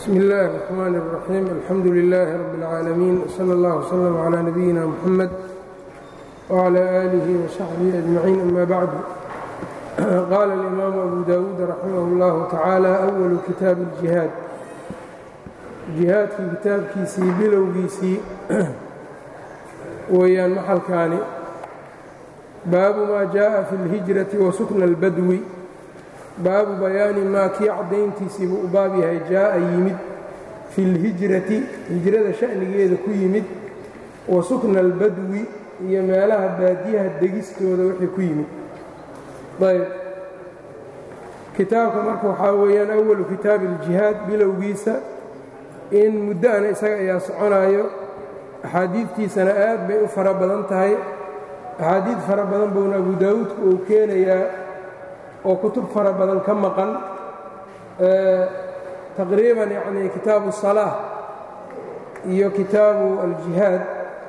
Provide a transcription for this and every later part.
bsmi اllahi الرحmn الرaxيim alxamdu لilaahi rab اlcaalamiin wslى اllah wslm عlى nabiyina mxamed wعlى آlihi وsaxbihi أجmaciin ama bacdu qaala اlimaamu abu dawuud raximah اllahu tacaala أwalu kitaabi اljihaad jihaadkii kitaabkiisii bilowgiisii weeyaan maxalkaani baabu maa jaءa fi اlhijrati wasukna اlbadwi baabu bayaani maa kii caddayntiisii buu u baab yahay jaa'a yimid fi اlhijrati hijrada sha'nigeeda ku yimid wa sukna albadwi iyo meelaha baadiyaha degistooda wixii ku yimid ayb kitaabka marka waxaa weeyaan awalu kitaabi اljihaad bilowgiisa in muddo'ana isaga ayaa soconaayo axaadiidtiisana aad bay u fara badan tahay axaadiid fara badan buuna abu daawuudku uu keenayaa oo kutub fara badan ka maqan taqriiban yacni kitaabu الsalaaة iyo kitaabu aljihaad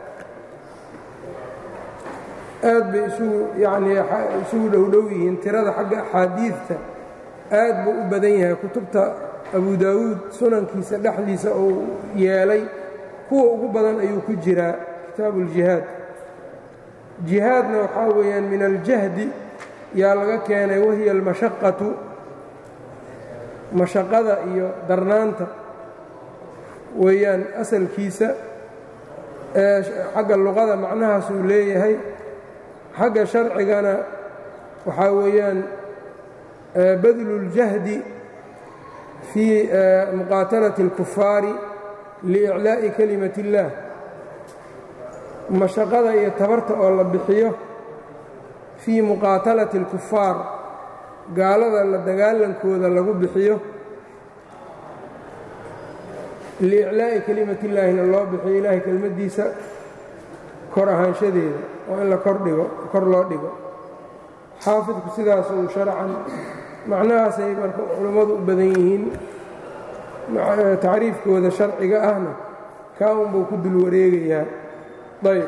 aad bay isugu yacnii isugu dhowdhow yihiin tirada xagga axaadiidta aad buu u badan yahay kutubta abu daawuud sunankiisa dhexdiisa uu yeelay kuwa ugu badan ayuu ku jiraa kitaabu اljihaad jihaadna waxaa weeyaan min aljahdi yaa laga keenay wahiya almashaqatu mashaqada iyo darnaanta weeyaan asalkiisa ee xagga luqada macnahaasuu leeyahay xagga sharcigana waxaa weeyaan badlu اljahdi fii muqaatalati اlkufaari liiclaa'i kalimati اllah mashaqada iyo tabarta oo la bixiyo fii muqaatalati اlkufaar gaalada la dagaalankooda lagu bixiyo liiclaa'i kelimati illaahina loo bixiyo ilaahay kelmaddiisa kor ahaanshadeeda oo in la kordhigo kor loo dhigo xaafidku sidaas uu sharcan macnahaasay marka culummadu u badan yihiin tacriifkooda sharciga ahna kaa unbuu ku dul wareegayaa ayb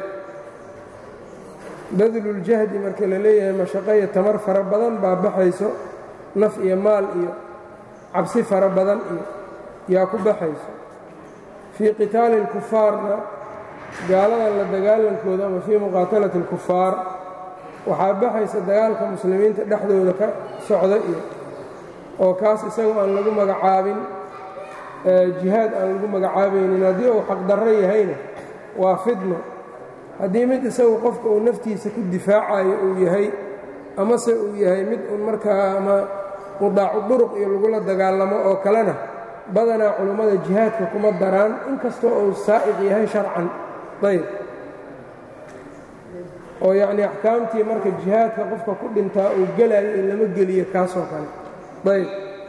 badluljahdi marka la leeyahay mashaqo iyo tamar fara badan baa baxayso naf iyo maal iyo cabsi fara badan iyo yaa ku baxayso fii qitaali اlkufaarna gaaladan la dagaalankooda ama fii muqaatalati اlkufaar waxaa baxaysa dagaalka muslimiinta dhexdooda ka socda iyo oo kaas isagoo aan lagu magacaabin jihaad aan lagu magacaabaynin haddii uu xaqdarro yahayna waa fidno haddii mid isagu qofka uu naftiisa ku difaacayo uu yahay amase uu yahay mid uun markaa ama qudaacu duruq iyo lagula dagaalamo oo kalena badanaa culummada jihaadka kuma daraan inkastoo uu saa'iq yahay sharcan ayb oo yacnii axkaamtii marka jihaadka qofka ku dhintaa uu gelayo in lama geliyo kaasoo kale ayb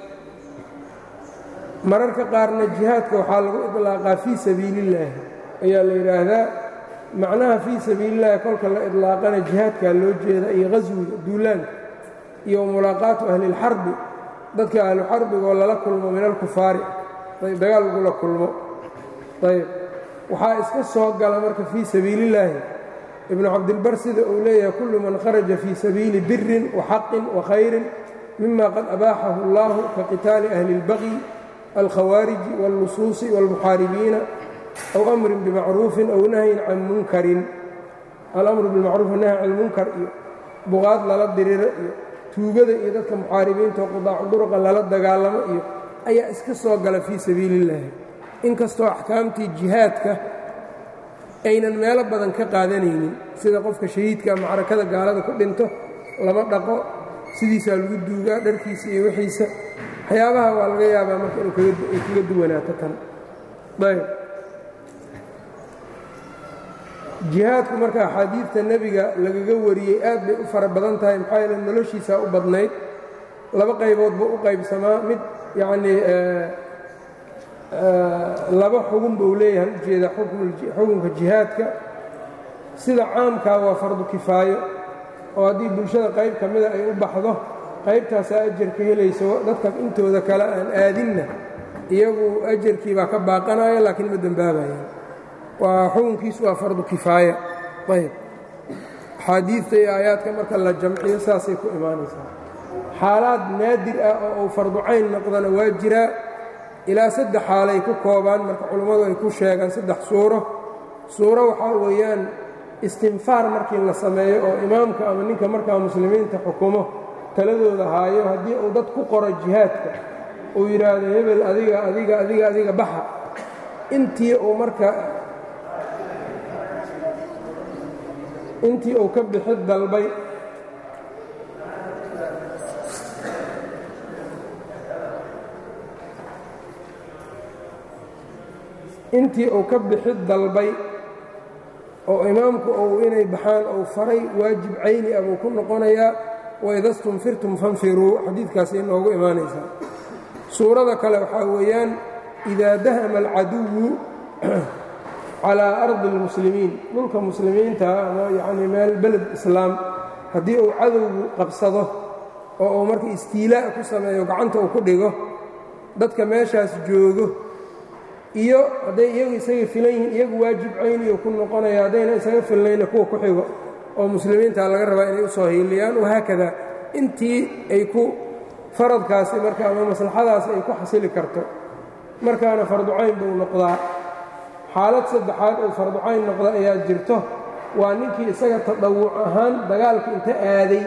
mararka qaarna jihaadka waxaa lagu idlaaqaa fii sabiilillaahi ayaa la yidhaahdaa macnaha fii sabiilillahi kolka la idlaaqana jihaadkaa loo jeeda iyo qaswiga duulaanka iyo mulaaqaatu ahlilxarbi dadka ahluxarbigoo lala kulmo min alkufaari dagaal lagula kulmo ayb waxaa iska soo gala marka fii sabiilillaahi ibnu cabdilbar sida uu leeyahay kullu man kharaja fii sabiili birin waxaqin wakhayrin mima qad abaaxahu allahu ka qitaali ahli اlbaqyi alkhawaariji wاllusuusi wاlmuxaaribiina aw amrin bimacruufin aw nahyin can munkarin alamru bilmacruuf wanahy can lmunkar iyo buqaad lala diriro iyo tuugada iyo dadka muxaaribiinta oo qudaacu duruqa lala dagaalamo iyo ayaa iska soo gala fii sabiili illaahi inkastoo axkaamtii jihaadka aynan meelo badan ka qaadanaynin sida qofka shahiidka macrakada gaalada ku dhinto lama dhaqo sidiisaa lagu duugaa dharkiisa iyo wixiisa waxyaabaha waa laga yaabaa marka inay kaga duwanaato tan ayb jihaadku marka axaadiidta nebiga lagaga wariyey aad bay u fara badan tahay maxaa yeele noloshiisaa u badnayd laba qaybood buu u qaybsamaa mid yacnii laba xugun buu leeyahay ujeeda xukunka jihaadka sida caamkaa waa fardu kifaayo oo haddii bulshada qayb ka mida ay u baxdo qaybtaasaa ajar ka helayso dadka intooda kale aan aadinna iyagu ajarkii baa ka baaqanaya laakiin ma dembaabayaan waa xukunkiisu waa fardu kifaaya ayb axaadiidta iyo aayaadka marka la jamciyo saasay ku imaanaysaa xaalaad naadir ah oo uu fardu cayn noqdana waa jiraa ilaa saddex xaalay ku koobaan marka culummadu ay ku sheegaan saddex suuro suuro waxaa weeyaan istinfaar markii la sameeyo oo imaamka ama ninka markaa muslimiinta xukumo taladooda haayo haddii uu dad ku qoro jihaadka uu yidhaahdo hebel adiga adiga adiga adiga baxa intii uu marka intii uu ka bixi dalbay intii uu ka bixi dalbay oo imaamku uu inay baxaan uu faray waajib cayni ah buu ku noqonayaa waida stunfirtum fanfiruu xadiidkaasi inoogu imaanaysaa suurada kale waxaa weeyaan idaa dahama alcaduwu calaa ardi اlmuslimiin dhulka muslimiinta ama yacnii meel beled islaam haddii uu cadowgu qabsado oo uu marka istiilaa' ku sameeyo gacanta uu ku dhigo dadka meeshaas joogo iyo hadday iyagu isaga filan yihiin iyagu waajib cayniyo ku noqonaya haddayna isaga filnayna kuwa ku xigo oo muslimiinta laga rabaa inay u soo hiiliyaan wahaakada intii ay ku faradkaasi marka ama maslaxadaasi ay ku xasili karto markaana farducayn buu noqdaa xaalad saddexaad uu farducayn noqda ayaa jirto waa ninkii isaga tadawuc ahaan dagaalka inta aaday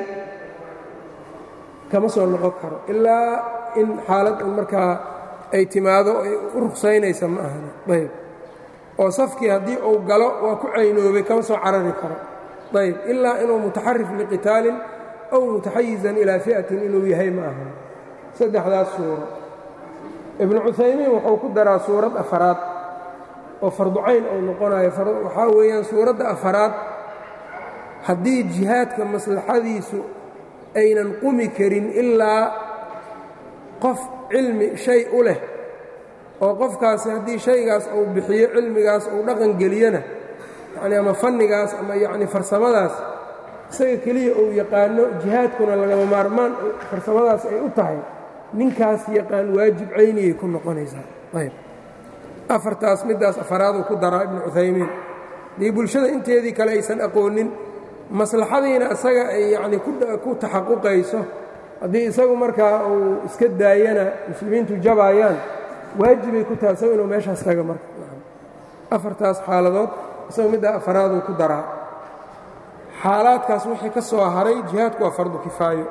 kama soo noqon karo ilaa in xaalad un markaa ay timaado ay u rugsaynaysa ma ahana ayb oo safkii haddii uu galo waa ku caynoobay kama soo carari karo ayb ilaa inuu mutaxarif liqitaalin aw mutaxayizan ilaa fi'atin inuu yahay ma aha saddexdaas suuro ibnu cuhaymiin wuxuu ku daraa suurad afaraad oo farducayn uu noqonayo waxaa weeyaan suuradda afaraad haddii jihaadka maslaxadiisu aynan qumi karin ilaa qof cilmi shay u leh oo qofkaasi haddii shaygaas uu bixiyo cilmigaas uu dhaqan geliyona yacni ama fannigaas ama yacni farsamadaas isaga keliya uu yaqaano jihaadkuna lagama maarmaan farsamadaas ay u tahay ninkaas yaqaan waajib cayniyay ku noqonaysaa ayb afartaas middaas afaraaduu ku daraa ibnu cuhaymiin dii bulshada inteedii kale aysan aqoonin maslaxadiina isaga ay yacni ku taxaquqayso haddii isagu markaa uu iska daayana muslimiintu jabaayaan waajibay ku tahay isagu inuu meeshaas taga marka afartaas xaaladood isagu middaa afaraaduu ku daraa xaalaadkaas wixii ka soo haray jihaadku waa fardu kifaayo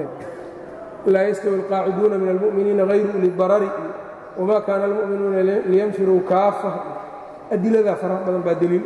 laa yastawi alqaaciduuna min almu'miniina hayru uli darari wamaa kaana almu'minuuna liyanfiruu kaafa adiladaa faraha badan baa deliil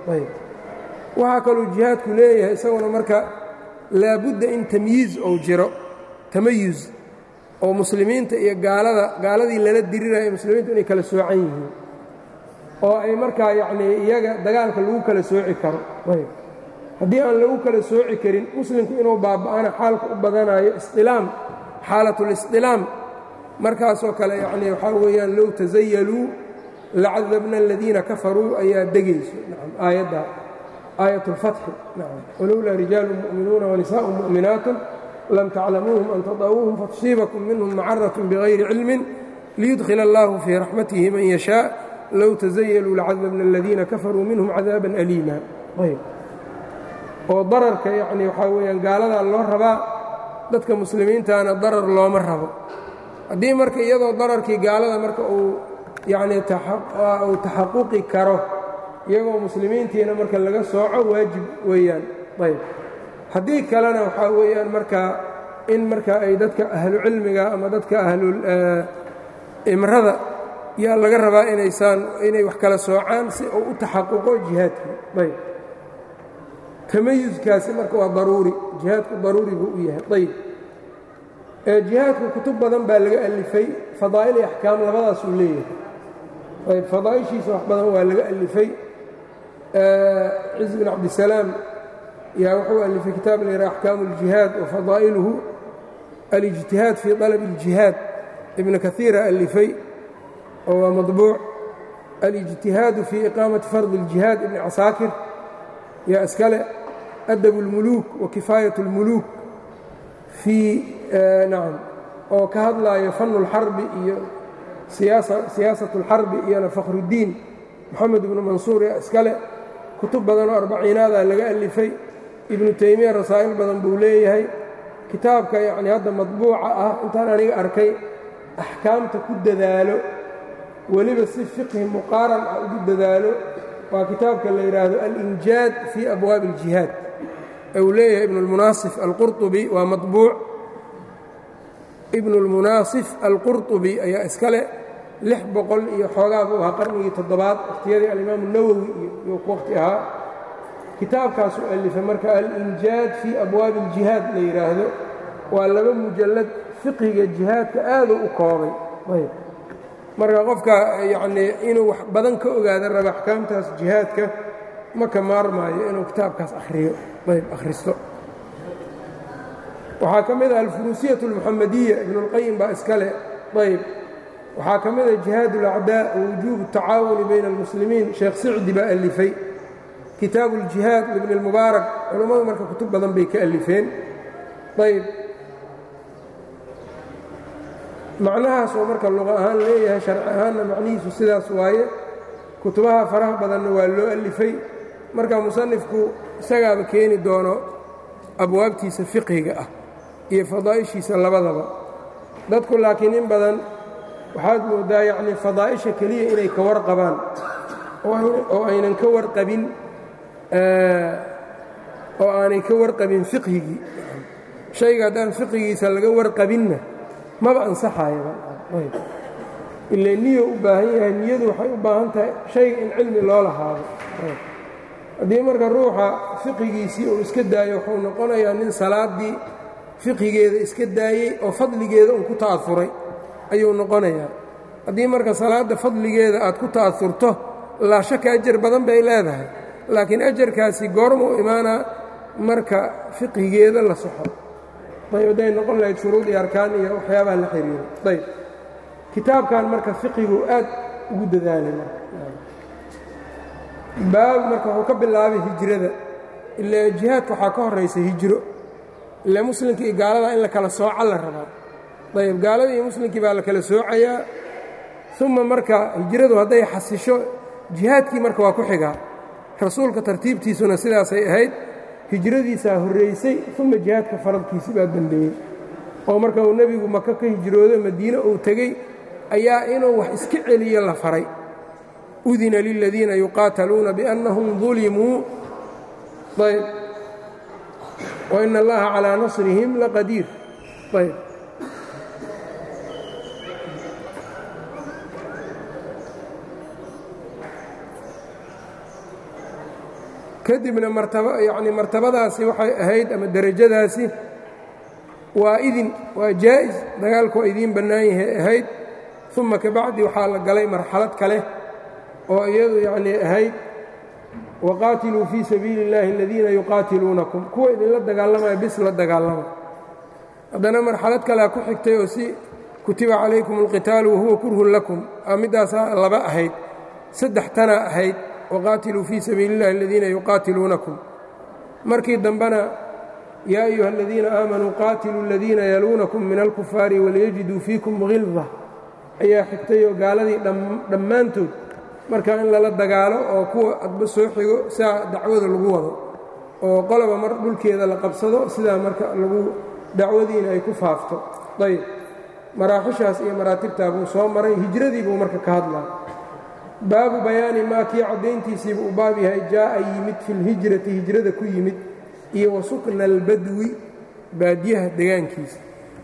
waxaa kaluu jihaadku leeyahay isaguna marka laabudda in tamyiiz ou jiro tamayuz oo muslimiinta iyo gaalada gaaladii lala dirirayo muslimiintu inay kala soocan yihiin oo ay markaa yacnii iyaga dagaalka lagu kala sooci karo haddii aan lagu kala sooci karin muslimku inuu baaba'ana xaalka u badanayo isdilaam xaalatulistilaam markaasoo kale yacnii waxaa weeyaan low tasayaluu lacadabna aladiina kafaruu ayaa degayso nacam aayadda aayat اlfatxi nacam walowlaa rijaalu mu'minuuna wanisaءu mu'minaatun lam taclamuuhum an tada'uuhum fatusiibakum minhum macarat bigayri cilmin liyudkhila allahu fii raxmatihi man yashaa low tasayaluu lacadabna aladiina kafaruu minhum cadaaban aliima ayb oo dararka yacni waxaa weeyaan gaaladaa loo rabaa dadka muslimiintaana darar looma rabo haddii marka iyadoo dararkii gaalada marka uu yacnii uu taxaquqi karo iyagoo muslimiintiina marka laga sooco waajib weeyaan ayb haddii kalena waxaa weeyaan markaa in marka ay dadka ahlu cilmiga ama dadka ahlul imrada yaa laga rabaa inaysaan inay wax kala soocaan si uu u taxaquqo jihaadkii ayb tamayuskaasi marka waa daruuri jihaadku daruuri buu u yahay ayb jihaadku kutub badan baa laga alifay fadaa'il iyo axkaam labadaasuu leeyahay ayb fadaa'ishiisa wax badan waa laga alifay ciz bin cabdisalaam yaa wuxuu alifay kitaab la yidhaha axkaamu اljihaad wa fadaa'iluhu alijtihaad fii طalab اljihaad ibna kaiira alifay oo waa maطbuuc alijtihaadu fii iqaamati fardi اljihaad ibni casaakir yaa iskale adab اlmuluuk wa kifaayat اlmuluuk fii nacam oo ka hadlaayo fanu اlxarbi iyo siyaasat اlxarbi iyona fakhrudiin moxamed ibnu mansuur yaa iskale kutub badan oo arbaciinaadaa laga alifay ibnu teymiya rasaa'il badan buu leeyahay kitaabka yacnii hadda madbuuca ah intaan aniga arkay axkaamta ku dadaalo weliba si fiqhi muqaaran ah ugu dadaalo waa kitaabka la yidhaahdo alinjaad fii abwaabi اljihaad ee uu leeyahay ibn اlmunaasif alqurطubi waa maطbuuc ibn اlmunaasif alqurطubi ayaa iskale lix boqol iyo xoogaa buu ahaa qarnigii toddobaad wakhtiyadii alimaamu nawowi iyo ku waqti ahaa kitaabkaasu alifay marka alinjaad fii abwaabi اljihaad la yidhaahdo waa laba mujallad fiqhiga jihaadka aaduu u koobay ayb marka qofka yacnii inuu wax badan ka ogaada raba axkaamtaas jihaadka ma ka maarmaayo inuu kitaabkaas akhriyo ayb akhristo waxaa ka mid ah alfuruusiyat اlmuxamadiya ibnuاlqayim baa iskale ayb waxaa ka mid ah jihaad اlacdaa wujuub الtacaawuni bayna اlmuslimiin sheekh sicdi baa alifay kitaabu اljihaad libni اlmubaarak culammadu marka kutub badan bay ka alifeen ayb macnahaas oo marka luqa ahaan leeyahay sharci ahaanna macnihiisu sidaas waaye kutubaha faraha badanna waa loo alifay marka musanifku isagaaba keeni doono abwaabtiisa fiqhiga ah iyo fadaa'ishiisa labadaba dadku laakiin in badan waxaad moodaa yacnii fadaa'isha keliya inay ka warqabaan oo aynan ka warqabin oo aanay ka warqabin fiqhigii shayga haddaan fiqhigiisa laga warqabinna maba ansaxayaba ile niyo u baahan yahay niyadu waxay u baahan tahay shayga in cilmi loo lahaado haddii marka ruuxa fiqigiisii uu iska daayo wuxuu noqonayaa nin salaaddii fiqigeeda iska daayey oo fadligeeda uu ku ta'afuray ayuu noqonayaa haddii marka salaadda fadligeeda aad ku ta'afurto laa shaka ajar badan bay leedahay laakiin ajarkaasi goormuu imaanaa marka fiqhigeeda la soxo ayb hadday noqon lahayd shuruud iyo arkaan iyo waxyaabaha la xiriiro ayb kitaabkan marka fiqigu aad ugu dadaalay baab marka wuxuu ka bilaabay hijrada ila jihaadka waxaa ka horaysa hijro ile muslimka iyo gaalada in la kala sooca la rabaa ayb gaalada iyo muslimkii baa la kala soocayaa uma marka hijradu hadday xasisho jihaadkii marka waa ku xigaa rasuulka tartiibtiisuna sidaasay ahayd hijradiisaa horraysay uma jihaadka faradkiisi baa dembeeyey oo marka uu nebigu maka ka hijroodo madiine uu tegey ayaa inuu wax iska celiyo la faray udina liladiina yuqaataluuna biannahum dulimuu ayb waina allaha calaa nasrihim laqadiir ayb kadibna martaba yacni martabadaasi waxay ahayd ama derajadaasi waa idin waa jaa'is dagaalku waa idiin bannaan yahay ahayd uma kabacdi waxaa la galay marxalad kale oo iyadu yacnii ahayd waqaatiluu fii sabiili اllahi aladiina yuqaatiluunakum kuwa idinla dagaalamaya bis la dagaalama haddana marxalad kalea ku xigtay oo si kutiba calaykum اlqitaalu wahuwa kurhun lakum aa middaasaa laba ahayd saddex tana ahayd wqaatiluu fii sabiili اllahi aladiina yuqaatiluunakum markii dambena yaa ayuha aladiina aamanuu qaatiluu aladiina yaluunakum min alkufaari waliyajiduu fiikum hilda ayaa xigtay oo gaaladii dhammaantood markaa in lala dagaalo oo kuwa adba soo xigo saa dacwada lagu wado oo qoloba mar dhulkeeda la qabsado sidaa marka lagu dacwadiina ay ku faafto ayb maraaxishaas iyo maraatibtaa buu soo maray hijradii buu marka ka hadlaa baabu bayaani maa kii caddayntiisiiba uu baab yahay jaa'a yimid fi lhijrati hijrada ku yimid iyo wa sukna albadwi baadiyaha degaankiisa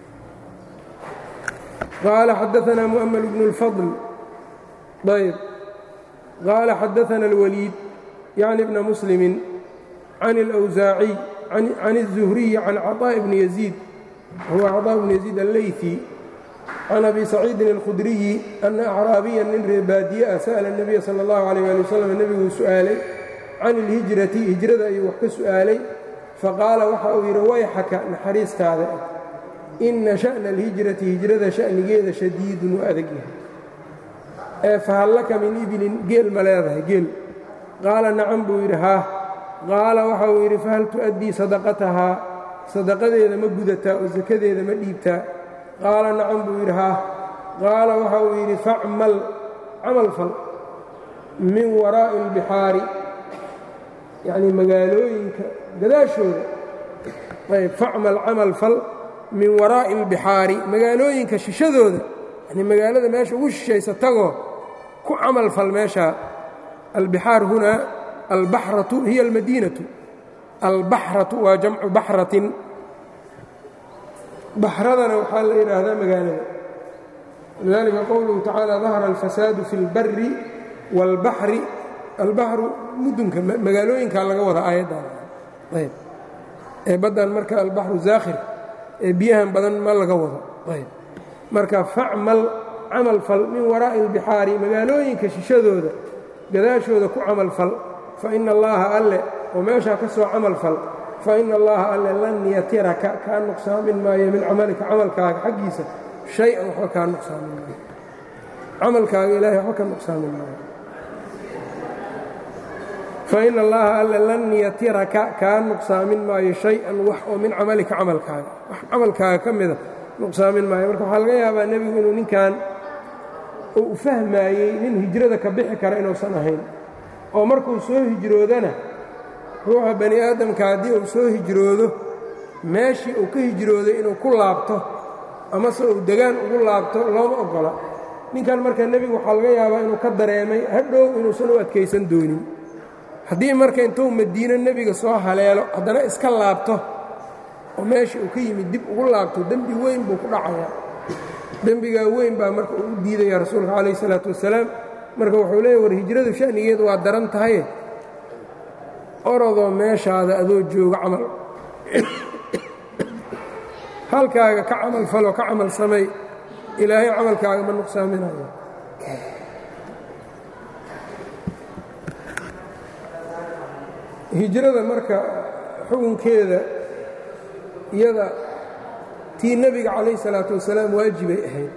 qaala xadaanaa mu'ml bnu اlfadl ayb qaala xadaana اlwaliid yacni bna muslimi can اlأwsaaciy can الzuhriyi can caطاء bni yaziid huwa caطاء bni yaziid allayثi can abi saciidin اlkhudriyi ana acraabiya nin ree baadiye ah sa'la الnabiya salى اllahu عalيh ali wasalam nebiguu su'aalay can اlhijrati hijrada ayuu wax ka su'aalay faqaala waxa uu yidhi wayxaka naxariistaada ah inna sha'na alhijrati hijrada sha'nigeeda shadiidun u adag yahay ee fahal laka min ibilin geel ma leedahay geel qaala nacam buu yidhi haah qaala waxa uu yidhi fahal tu'addii sadaqatahaa sadaqadeeda ma gudataa oo sakadeeda ma dhiibtaa qaala nacam buu yidhi haah qaala waxa uu yidhi facmal camal fal min waraa'i اlbixaari yacnii magaalooyinka gadaashooda ayb facmal camal fal min waraa'i اlbixaari magaalooyinka shishadooda yani magaalada meesha ugu shishaysa tagoo ku camal fal meeshaa albixaar hunaa albaxratu hiya almadiinatu albaxratu waa jamcu baxratin baxradana waxaa la yidhaahdaa magaalada lidalika qowluhu tacaala dahara alfasaadu fi اlbari wاlbaxri albaxru mudunka magaalooyinkaa laga wada aayaddan ayb ee baddan marka albaxru zaakhir ee biyahan badan ma laga wado ayb marka facmal camal fal min waraa'i اlbixaari magaalooyinka shishadooda gadaashooda ku camal fal fa ina allaha alle oo meeshaa ka soo camal fal fa ina allaha alle lan yatiraka kaa nuqsaamin maayo min camalika camalkaaga xaggiisa shay-an waxba kaa nuqsaamin maayo camalkaaga ilaahay waxba ka nuqsaamin maayo fa ina allaha alle lan yatiraka kaa nuqsaamin maayo shay-an wax oo min camalika camalkaaga wax camalkaaga ka mida nuqsaamin maayo marka waxaa laga yaabaa nebigu inuu ninkan oo u fahmaayey nin hijrada ka bixi kara inuusan ahayn oo markuu soo hijroodana ruuxa bani aadamka haddii uu soo hijroodo meeshii uu ka hijrooday inuu ku laabto amase uu degaan ugu laabto looma oggola ninkan marka nebigu waxaa laga yaabaa inuu ka dareemay hadhow inuusan u adkaysan doonin haddii marka intuu madiino nebiga soo haleelo haddana iska laabto oo meeshii uu ka yimid dib ugu laabto dembi weyn buu ku dhacayaa dembigaa weyn baa marka uu u diidaya rasuulka calayh isalaatu wasalaam marka wuxuu leeyahy war hijradu sha'nigeedu waa daran tahaye orodoo meeshaada adoo jooga camal halkaaga ka camal faloo ka camal samay ilaahay camalkaaga ma nuqsaaminayo hijrada marka xukunkeeda iyada tii nebiga calayh salaatu wasalaam waajibay ahayd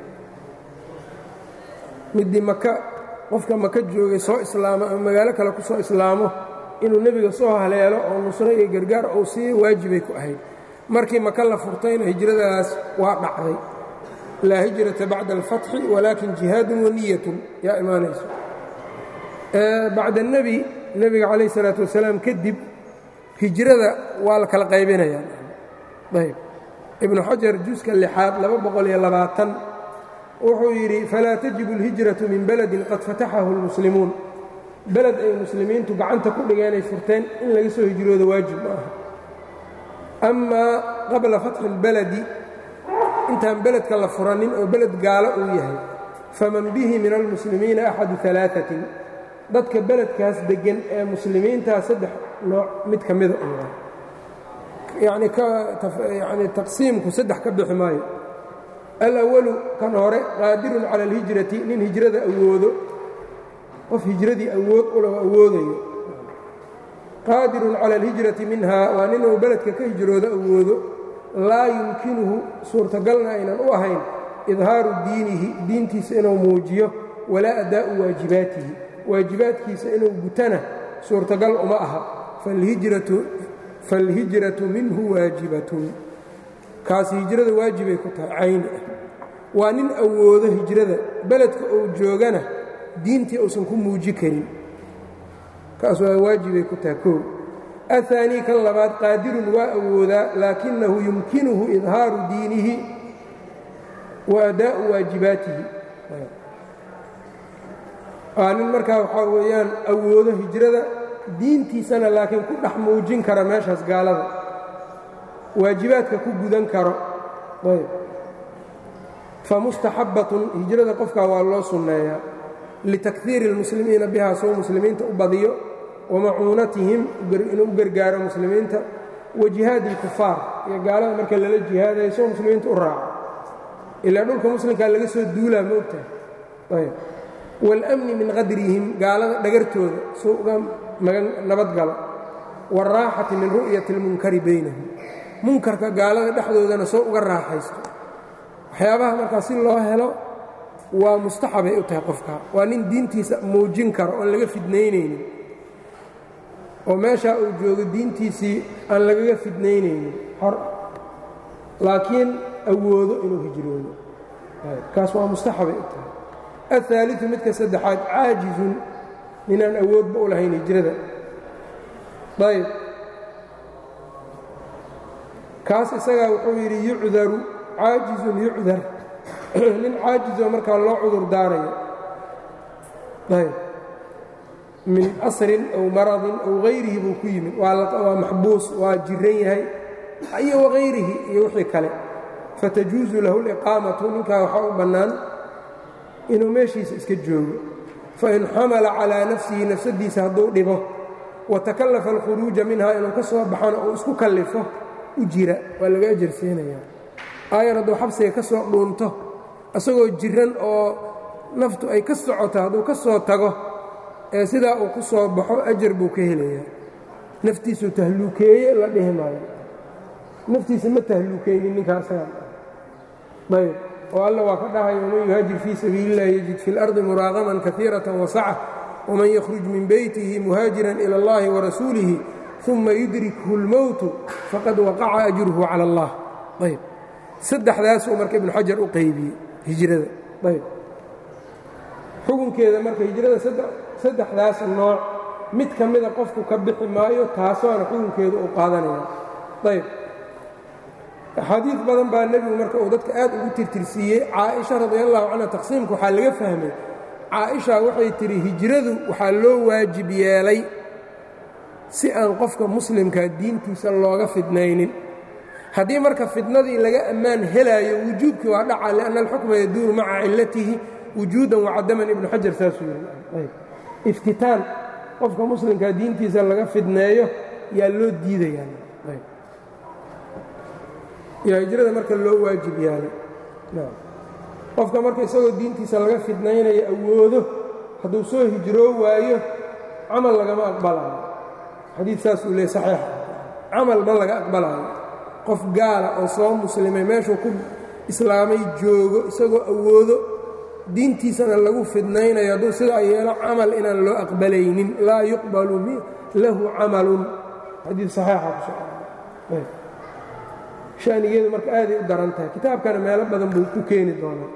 middii maka qofka maka joogay soo islaamo ama magaalo kale ku soo islaamo inuu nebiga soo haleelo oo nusro iyo gargaar ou siiyo waajibay ku ahayd markii maka la furtayna hijradaas waa dhacday laa hijrata bacda alfatxi walaakin jihaadun waniyatun yaa imaanayso bacda nebi nebiga calayh salaatu wasalaam kadib hijrada waa la kala qaybinayaa ayb ibnu xajar juska lixaad laba boqol iyo labaatan wuxuu yidhi falaa tajibu اlhijraةu min beledin qad fataxahu اlmuslimuun beled ay muslimiintu gacanta ku dhigeenay furteen in laga soo hijroodo waajib ma aha amaa qabla fatxi اlbaladi intaan beledka la furanin oo beled gaalo uu yahay faman bihi min almuslimiina axadu alaaثatin dadka beledkaas deggan ee muslimiintaa saddex nooc mid ka mida u yani yani taqsiimku saddex ka bixi maayo alawalu kan hore qaadirun cala alhijrati nin hijrada awoodo qof hijradii awood ula awoodayo qaadirun cala alhijrati minhaa waa ninuu beledka ka hijroodo awoodo laa yumkinuhu suurtagalna aynan u ahayn idhaaru diinihi diintiisa inuu muujiyo walaa adaa'u waajibaatihi waajibaadkiisa inuu gutana suurtagal uma aha faalhijratu minhu waajibatun kaasi hijrada waajibay ku tahay cayni ah waa nin awoodo hijrada beledka uu joogana diintii uusan ku muuji karin kaas waa waajibay ku tahay koow ahaanii kan labaad qaadirun waa awoodaa laakinahu yumkinuhu idhaaru diinihi wa adaa'u waajibaatihi waa nin markaa waxaa weeyaan awoodo hijrada diintiisana laakiin ku dhex muujin kara meeshaas gaalada waajibaadka ku gudan karo ayb famustaxabbatun hijrada qofkaa waa loo sunneeyaa litakhiiri اlmuslimiina bihaa soo muslimiinta u badiyo wamacuunatihim inuu u gargaaro muslimiinta wa jihaadi اlkufaar iyo gaalada marka lala jihaadayo soo muslimiinta u raaco ilaa dhulka muslimkaa laga soo duulaa ma ogtahay ayb wاlأmni min qadrihim gaalada dhagartooda soo uga magan nabadgalo wاlraaxati min ru'yati اlmunkari baynahum munkarka gaalada dhexdoodana soo uga raaxaysto waxyaabaha markaa si loo helo waa mustaxabay u tahay qofka waa nin diintiisa muujin karo oon laga fidnaynaynin oo meeshaa uu joogo diintiisii aan lagaga fidnaynaynin xor laakiin awoodo inuu hijroodo kaas waa mustaxabay u tahay aلثaaliثu midka saddexaad caajizun ninaan awoodba u lahayn hijrada ayb kaas isagaa wuxuu yidhi yucdaru caajizun yucdar nin caajizoo markaa loo cudur daarayo ayb min asrin aw maradin aw hayrihi buu ku yimid waa maxbuus waa jiran yahay iyo wagayrihi iyo wixii kale fatajuusu lahu liqaamatu ninkaa waxaa u bannaan inuu meeshiisa iska joogo fain xamala calaa nafsihi nafsadiisa hadduu dhibo watakallafa alkhuruuja minhaa inuu ka soo baxona uu isku kallifo u jira waa laga ajarsiinayaa aayar hadduu xabsiga ka soo dhuunto isagoo jiran oo naftu ay ka socoto hadduu ka soo tago ee sidaa uu ku soo baxo ajar buu ka helayaa naftiisuu tahluukeeye la dhihi maayo naftiisa ma tahluukeynin ninkaasaga ayb oo alla waa ka dhahay waman yuhaajir fii sabiili اllahi yajid fi اlardi muraaqaman kaiiraة wasaca wman ykhruj min beytihi muhaajiran ilى اllahi warasuulihi uma yudrikhu اlmowtu faqad waqaca ajruhu calى اllah ayb saddexdaasuu marka ibnu xajar u qaybiyey hijrada ayb xukunkeeda marka hijrada saddexdaas nooc mid ka mida qofku ka bixi maayo taasoona xukunkeeda uu qaadanaya ayb axaadiid badan baa nebigu marka uu dadka aad ugu tirtirsiiyey caaisha radi allahu canha taqsiimka waxaa laga fahmay caaisha waxay tidhi hijradu waxaa loo waajib yeelay si aan qofka muslimkaa diintiisa looga fidnaynin haddii marka fidnadii laga ammaan helaayo wujuubkii waa dhaca lianna alxukma yaduuru maca cillatihi wujuudan wacadaman ibnu xajar saasuu yiri iftitaan qofka muslimkaa diintiisa laga fidneeyo yaa loo diidayaa yaa hijrada marka loo waajib yaalay qofka marka isagoo diintiisa laga fidnaynayo awoodo hadduu soo hijroo waayo camal lagama aqbalaayo xadiid saasuu leey saxiix camal ma laga aqbalaayo qof gaala oo soo muslimay meeshuu ku islaamay joogo isagoo awoodo diintiisana lagu fidnaynayo hadduu sidaa yeelo camal inaan loo aqbalaynin laa yuqbalu lahu camalun xadiid saxiixa ku soo shanigeedu marka aaday u daran tahay kitaabkana meelo badan buu ku keeni doonaa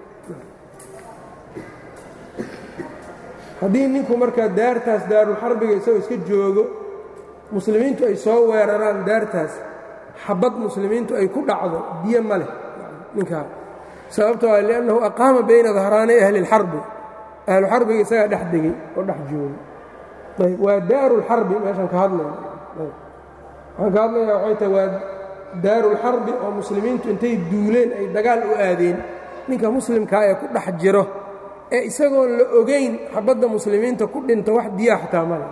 haddii ninku markaa daartaas daarulxarbiga isagoo iska joogo muslimiintu ay soo weeraraan daartaas xabad muslimiintu ay ku dhacdo biyo ma leh ninkaa sababto a liannahu aqaama bayna dahraanay ahli اlxarbi ahluxarbiga isagaa dhex degey oo dhex joogo ayb waa daarulxarbi meeshaan ka hadlayna waxaan ka hadlayaa waxay tahay waa daarulxarbi oo muslimiintu intay duuleen ay dagaal u aadeen ninka muslimkaa ee ku dhex jiro ee isagoon la ogayn xabadda muslimiinta ku dhinto wax diyaa xataa male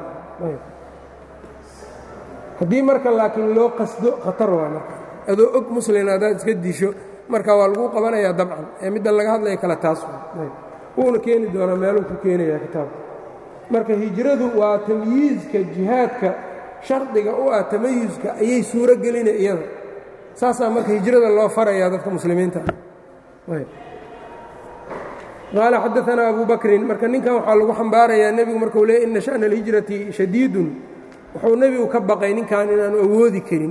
haddii marka laakiin loo qasdo khatar waa marka adoo og muslin haddaad iska disho marka waa lagu qabanayaa dabcan ee midda laga hadlaya kale taas wuuna keeni doonaa meeluu ku keenayaa kitaabka marka hijradu waa tamyiizka jihaadka shardiga u ah tamayuska ayay suuro gelina iyada saasaa marka hijrada loo farayaa dadka muslimiinta qaala xadaanaa abu bakrin marka ninkan waxaa lagu xambaarayaa nebigu markuu leey ina sha'na alhijrati shadiidun wuxuu nebigu ka baqay ninkan inaanu awoodi karin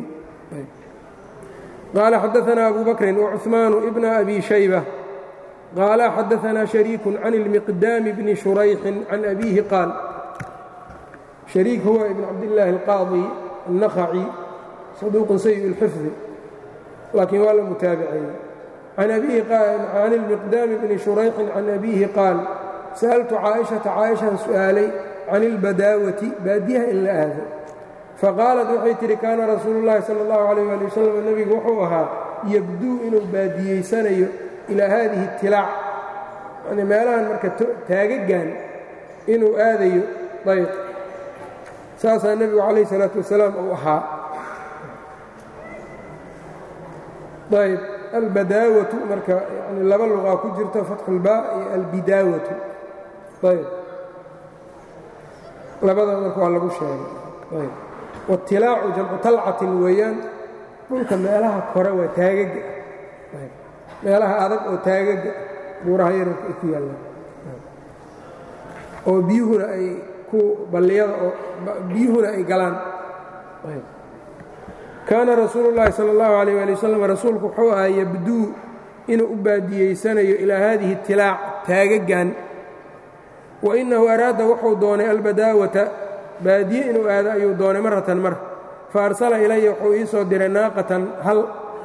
qaala xadaanaa abu bakrin wacuثmaanu ibna abi shayba qaala xadaanaa shariiku can اlmiqdaami bni shurayxin can abiihi qaal shariik huwa ibn cabdillaahi alqaadi annakhaci saduuqun sayi اlxifdi laakiin waa la mutaabiceeyey can ilmiqdaami bni shurayxin can abiihi qaal sa'altu caaishata caaishaan su'aalay can ilbadaawati baadiyaha in la aado faqaalat waxay tidhi kaana rasuulu llaahi sala اllahu alayh ali wasalam nebigu wuxuu ahaa yabduu inuu baadiyeysanayo ilaa haadihi اtilaac yani meelahan marka taagagan inuu aadayo ayb saasaa nebigu calayh salaatu wasalaam uu ahaa ayb albadaawatu marka yani laba luqaa ku jirto fatxulbaa iyo albidaawatu ayb labada marka waa lagu sheegay ayb watilaacu jamcu talcatin weeyaan dhulka meelaha kore waa taagaga meelaha adag oo taagaga buuraha yararka ay ku yaallaan oo biyuhuna ay ku balliyada oo biyuhuna ay galaan kaana rasuulu llaahi sala allahu alayh ali wasalam rasuulku wuxuu ahaa yabduu inuu u baadiyeysanayo ilaa haadihi tilaac taagagan wa innahu araada wuxuu doonay albadaawata baadiye inuu aado ayuu doonay maratan mar fa arsala ilaya wuxuu ii soo diray naaqatan hal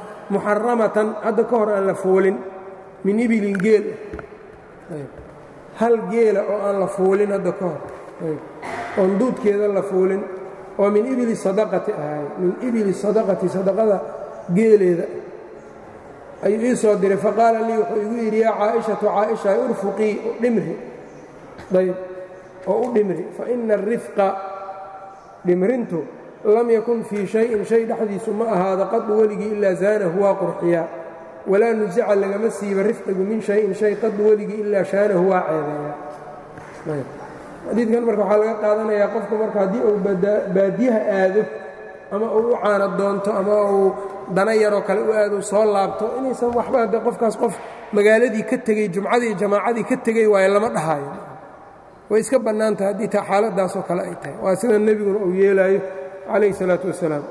muxaramatan hadda ka hor aan la fuulin min ibilin geel hal geela oo aan la fuulin hadda ka hor oon duudkeeda la fuulin oo min ibili sadaqati ahay min ibili sadaqati sadaqada geeleeda ayuu ii soo diray faqaala lii wuxuu igu yidhi yaa caaishatu caaisha urfuqii dhimri ayb oo u dhimri faina arifqa dhimrintu lam yakun fii shayin shay dhexdiisu ma ahaado qadu weligii ilaa zaanahu waa qurxiyaa walaa nusica lagama siiba rifqigu min shayin shay qadu weligii ilaa shaanahu waa ceebeeyaa xadiidkan marka waxaa laga qaadanayaa qofku marka haddii uu baadiyaha aado ama uu u caana doonto ama uu dana yaroo kale u aado soo laabto inaysan waxba de qofkaas qof magaaladii ka tegey jumcadii jamaacadii ka tegey waayo lama dhahaayo way iska bannaan tahay haddii ta xaaladaasoo kale ay tahay waa sida nebiguna uu yeelaayo calayh isalaatu wasalaam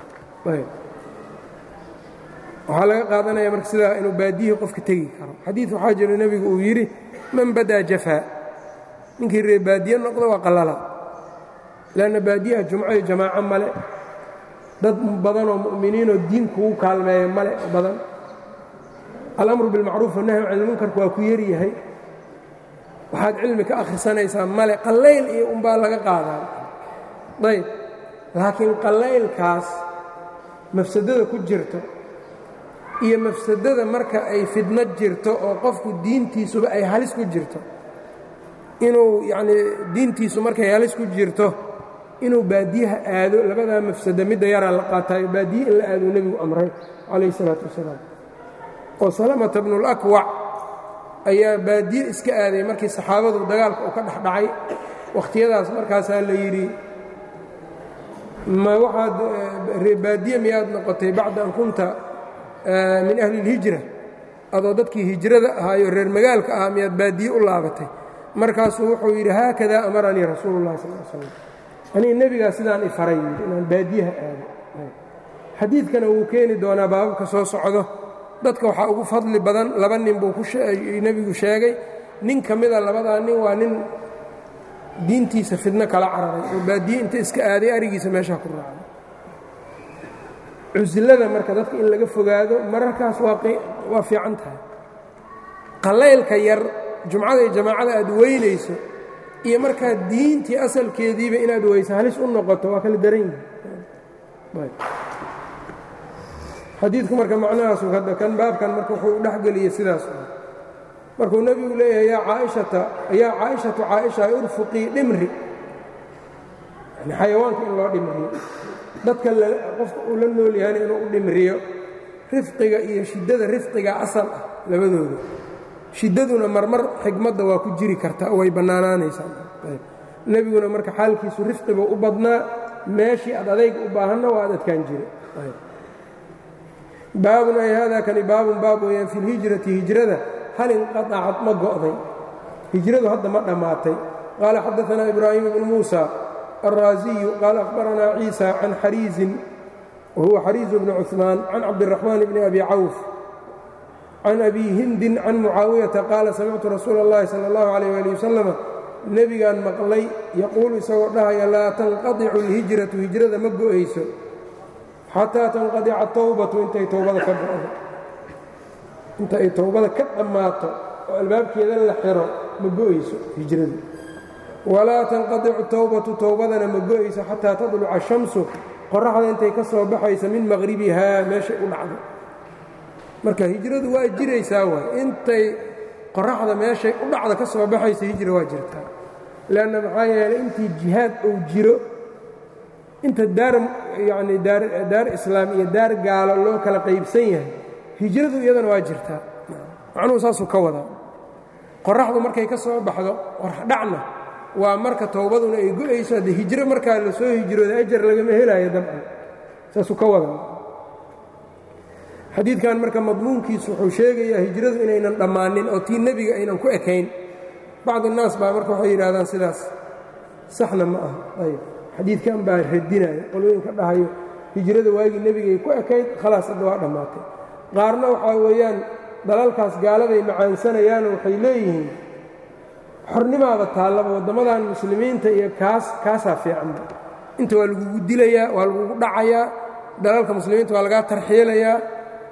waxaa laga qaadanaya marka sidaa inuu baadiyihii qofka tegi karo xadiid waxaa jiro nebigu uu yidhi man badaa jafaa ninkii ree baadiye noqda waa qallala leanna baadiyaha jumco iyo jamaaco male dad badanoo mu'miniinoo diin kugu kaalmeeya male badan alamru bilmacruuf wannahyu can ilmunkarku waa ku yaryahay waxaad cilmi ka akhrisanaysaa male qallayl iyo unbaa laga qaadaa ayb laakiin qallaylkaas mafsadada ku jirto iyo mafsadada marka ay fidno jirto oo qofku diintiisuba ay halis ku jirto inuu yacnii diintiisu markay halis ku jirto inuu baadiyaha aado labadaa mafsada midda yaraa la qaataayo baadiye in la aaduu nebigu amray calayh isalaatu wasalaam oo salamata bnulakwac ayaa baadiye iska aaday markii saxaabadu dagaalka uu ka dhex dhacay wakhtiyadaas markaasaa la yidhi ma waxaad baadiye miyaad noqotay bacda an kunta min ahli اlhijra adoo dadkii hijrada ahaayo reer magaalka ahaa miyaad baadiye u laabatay markaasuu wuxuu yidhi haakadaa amaranii rasuulu اllahi sal l slam aniga nebigaa sidaan i faray yidhi inaan baadiyaha aado xadiidkana wuu keeni doonaa baababka soo socdo dadka waxaa ugu fadli badan laba nin buu nebigu sheegay nin ka mida labadaa nin waa nin diintiisa fidno kala cararay oo baadiye inta iska aaday arigiisa meeshaa ku raacday cuslada marka dadka in laga fogaado mararkaas waa fiican tahay qallaylka yar jumcada iyo jamaacada aad weynayso iyo markaa diintii asalkeediiba inaad weyso halis u noqoto waa kala daran yihi xadiidku marka macnahaasu hadda kan baabkan marka wuxuu u dhexgeliyey sidaas markuu nebigu leeyahay yaa caaishata yaa caaishatu caaisha urfuqii dhimri yani xayawaanka in loo dhimriyo dadka qofka uu la nool yahayna inuu u dhimriyo rifqiga iyo shiddada rifqiga asal ah labadooda shiddaduna marmar xigmadda waa ku jiri karta way bannaanaanaysaa nebiguna marka xaalkiisu rifqiba u badnaa meeshii ad adayga u baahanna waa ad adkaan jira baabun ay haadaa kani baabun baab weeyaan fi lhijrati hijrada hal inqaطacad ma go'day hijradu hadda ma dhammaatay qaala xadaanaa ibraahim bnu muusa alraaziyu qaala akhbaranaa ciisa can xariizin wahuwa xariizu bni cuثmaan can cabdiraxmaan bni abi cawf can abi hindin can mucaawiyata qaala samictu rasuula اllahi salى اllahu alayh ali wasalama nebigaan maqlay yaquulu isagoo dhahaya laa tanqadicu اlhijratu hijrada ma go'ayso xataa tanqadica towbatu intay towbada ka go'do inta ay towbada ka dhammaato oo albaabkeeda la xiro ma go'ayso hijradu walaa tanqadicu towbatu towbadana ma go'ayso xataa tadluca shamsu qoraxda intay ka soo baxaysa min maqhribihaa meeshay u dhacdo marka hijradu waa jiraysaa waay intay qoraxda meeshay u dhacda ka soo baxaysa hijra waa jirtaa leanna maxaa yeelay intii jihaad uu jiro inta daar yacni daar daar islaam iyo daar gaalo loo kala qaybsan yahay hijradu iyadana waa jirtaa macnuhu saasuu ka wadaa qoraxdu markay ka soo baxdo qoraxdhacna waa marka towbaduna ay go'ayso haddee hijro markaa la soo hijrooda ajar lagama helaayo dabcan saasuu ka wadaa xadiidkan marka madmuunkiisu wuxuu sheegayaa hijradu inaynan dhammaanin oo tii nebiga aynan ku ekayn bacd الnaas baa marka waxay yidhahdaan sidaas saxna ma aha ayb xadiidkan baa radinaya qolooyinka dhahayo hijrada waagii nebigay ku ekayd khalaas hadda waa dhammaatay qaarna waxaa weeyaan dalalkaas gaaladay macaansanayaanoo waxay leeyihiin xornimaada taallaba waddammadan muslimiinta iyo kaas kaasaa fiicanba inta waa lagugu dilayaa waa lagugu dhacayaa dalalka muslimiinta waa lagaa tarxiilayaa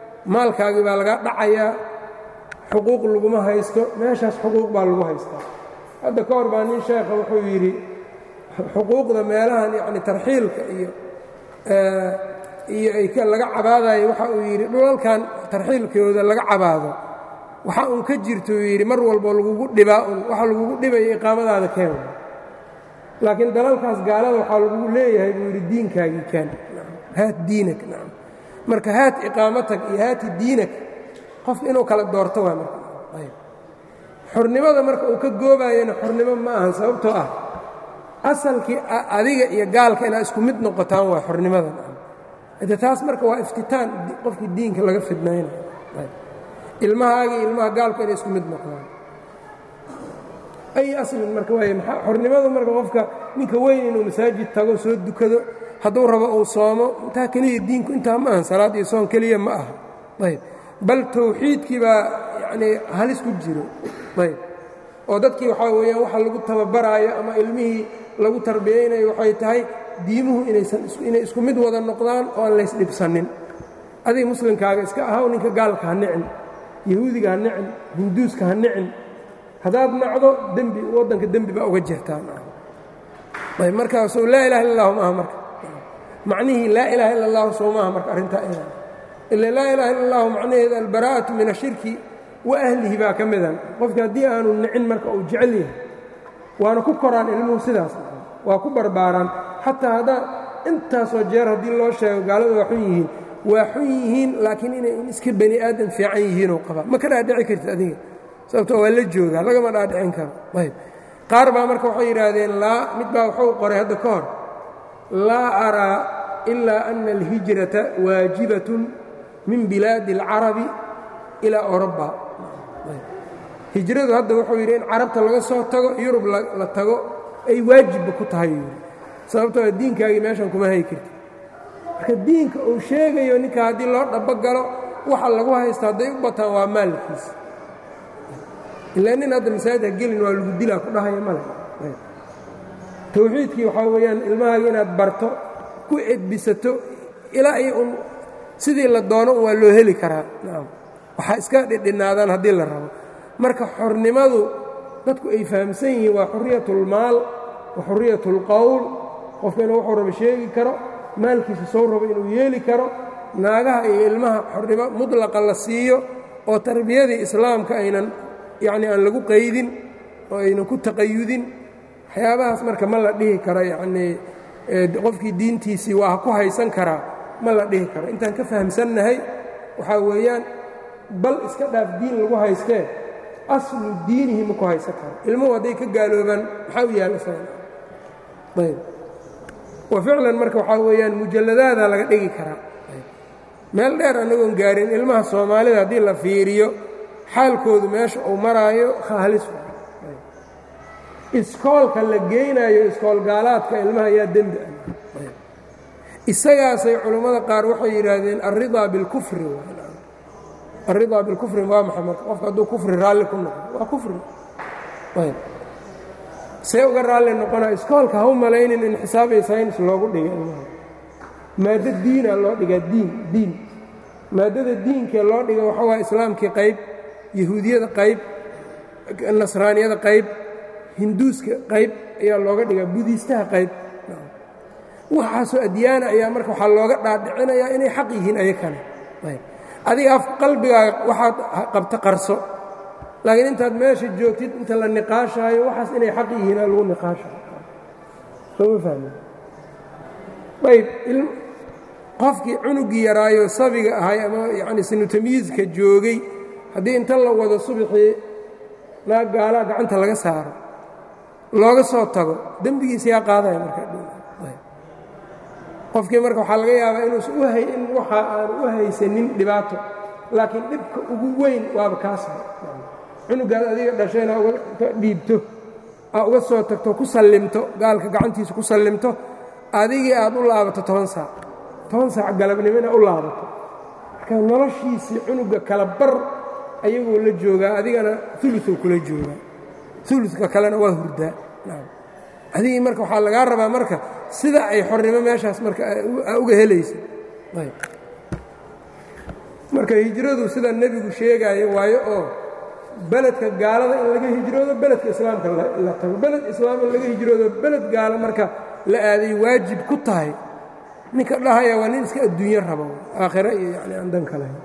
maalkaagii baa lagaa dhacayaa xuquuq laguma haysto meeshaas xuquuq baa lagu haystaa hadda ka hor baa nin sheekha wuxuu yidhi xuquuqda meelahan yacni tarxiilka iyo iyo ay laga cabaadayo waxa uu yidhi dhulalkan tarxiilkooda laga cabaado waxa uun ka jirto uu yidhi mar walbo lagugu dhibaa un waxa lagugu dhibayo iqaamadaada keen laakiin dalalkaas gaalada waxaa lagugu leeyahay buu yidhi diinkaagii keen haat diinak nacam marka haat iqaamatag iyo haati diinak qofka inuu kala doorto waa marka xornimada marka uu ka goobayana xornimo ma ahan sababtoo ah asalkii adiga iyo gaalka inaad isku mid noqotaan waa xornimada de taas marka waa iftitaan qofkii diinka laga fidnaynayo ilmahaaga iyo ilmaha gaalka inay isku mid noqdaan ay aslin marka waay maa xornimadu marka qofka ninka weyn inuu masaajid tago soo dukado hadduu rabo uu soomo intaa keliya diinku intaa ma ahan salaad iyo soon keliya ma aha ayb bal tawxiidkii baa yacnii halis ku jiro ayb oo dadkii waxaa weeyaan waxa lagu tababaraayo ama ilmihii lagu tarbiyaynayo waxay tahay diimuhu inaysan inay isku mid wada noqdaan oo aan laysdhibsanin adiga muslimkaaga iska ahaw ninka gaalka ha nicin yahuudiga ha nicin hinduuska ha nicin haddaad nacdo dembi waddanka dembi baa uga jirtaan ayb markaasoo laa ilaha illa allahu maaha marka macnihii laa ilaha illa allahu soo maaha marka arrintaa ina ila laa ilaha illa allahu macnaheeda albaraa'atu min ashirki wa ahlihi baa ka midan qofka haddii aanu nicin marka uu jecel yahay waana ku koraan ilmuhu sidaas waa ku barbaaraan xataa haddaa intaasoo jeer haddii loo sheego gaalada waa xun yihiin waa xun yihiin laakiin inay iska bani aadam fiican yihiinoo qabaa ma ka dhaadhici kartid adiga sababtoo waa la joogaa lagama dhaadhicin karo ayb qaar baa marka waxay yidhaahdeen laa mid baa wuxuu qoray hadda ka hor laa araa ilaa ana alhijrata waajibatun min bilaadi alcarabi ilaa oroba hijradu hadda wuxuu yidhi in carabta laga soo tago yurub la tago ay waajibba ku tahay yidhi sababtoo diinkaagii meeshan kuma hay karti marka diinka uu sheegayo ninka haddii loo dhabogalo waxa lagu haysta hadday u bataan waa maalkiisa ilaa nin hadda masaajid ha gelin waa lagu dilaa ku dhahaya male tawxiidkii waxaa weeyaan ilmahaaga inaad barto ku edbisato ilaa iyo un sidii la doono waa loo heli karaa nacam waxaa iska dhidhinaadaan haddii la rabo marka xornimadu dadku ay fahamsan yihiin waa xuriyat ulmaal wa xuriyat ulqowl qofka inuu wuxuu rabo sheegi karo maalkiisa soo rabo inuu yeeli karo naagaha iyo ilmaha xornimo mudlaqa la siiyo oo tarbiyadii islaamka aynan yacnii aan lagu qaydin oo aynan ku taqayudin waxyaabahaas marka ma la dhihi karo yacnii qofkii diintiisii waa ku haysan karaa ma la dhihi karo intaan ka fahamsannahay waxaa weeyaan bal iska dhaaf diin lagu haystee aslu diinihi ma ku haysan karo ilmuhu hadday ka gaaloobaan maxaa u yaalla ayb wa ficlan marka waxaa weeyaan mujalladaadaa laga dhigi karaa meel dheer annagoon gaarin ilmaha soomaalida haddii la fiiriyo xaalkoodu meesha uu maraayo khaalis iskoolka la geynayo iskool gaalaadka ilmaha yaa dembi ah isagaasay culammada qaar waxay yidhaahdeen alridaa bilkufri alridaa bilkufri waa maxay marka qofka hadduu kufri raalli ku noqdo waa kufri see uga raalli noqonaa iskoolka ha u malaynin in xisaab iyo saynis loogu dhiga ilmaha maaddo diina loo dhigaa diin diin maaddada diinkee loo dhiga waxa waa islaamkii qayb yahuudiyada qayb nasraaniyada qayb hinduuska qayb ayaa looga dhigaa budiistaha qayb waxaasoo adyaana ayaa marka waxaa looga dhaadhicinayaa inay xaq yihiin aya kale adiga af qalbigaaga waxaad qabta qarso laakiin intaad meesha joogtid inta la niqaashaayo waxaas inay xaq yihiin aa lagu niqaashayo sooma fahmi ayb qofkii cunugii yaraayo sabiga ahay ama yacni sinu tamyiizka joogay haddii inta la wado subaxii naag gaalaa gacanta laga saaro looga soo tago dembigiisa yaa qaadaya markaqofkii marka waxaa laga yaabaa inuusan u hay in waxa aan u haysanin dhibaato laakiin dhibka ugu weyn waaba kaasa cunugaad adiga dhashayna ka dhiibto aa uga soo tagto ku sallimto gaalka gacantiisa ku sallimto adigii aad u laabato toban saac toban saac galabnimo inaad u laabato marka noloshiisii cunuga kala bar ayagoo la joogaa adigana uluuu kula joogaa uluka kalena waa hurdaa adigii marka waxaa lagaa rabaa marka sida ay xornimo meeshaas marka uga helaysa marka hijradu sida nebigu sheegaayo waayo oo beledka gaalada in laga hijroodo beledka islaamka la tago beled islaam in laga hijroodo beled gaalo marka la aaday waajib ku tahay ninka dhahaya waa nin iska adduunyo rabo aakhiro iyo yani aan dan ka lahayn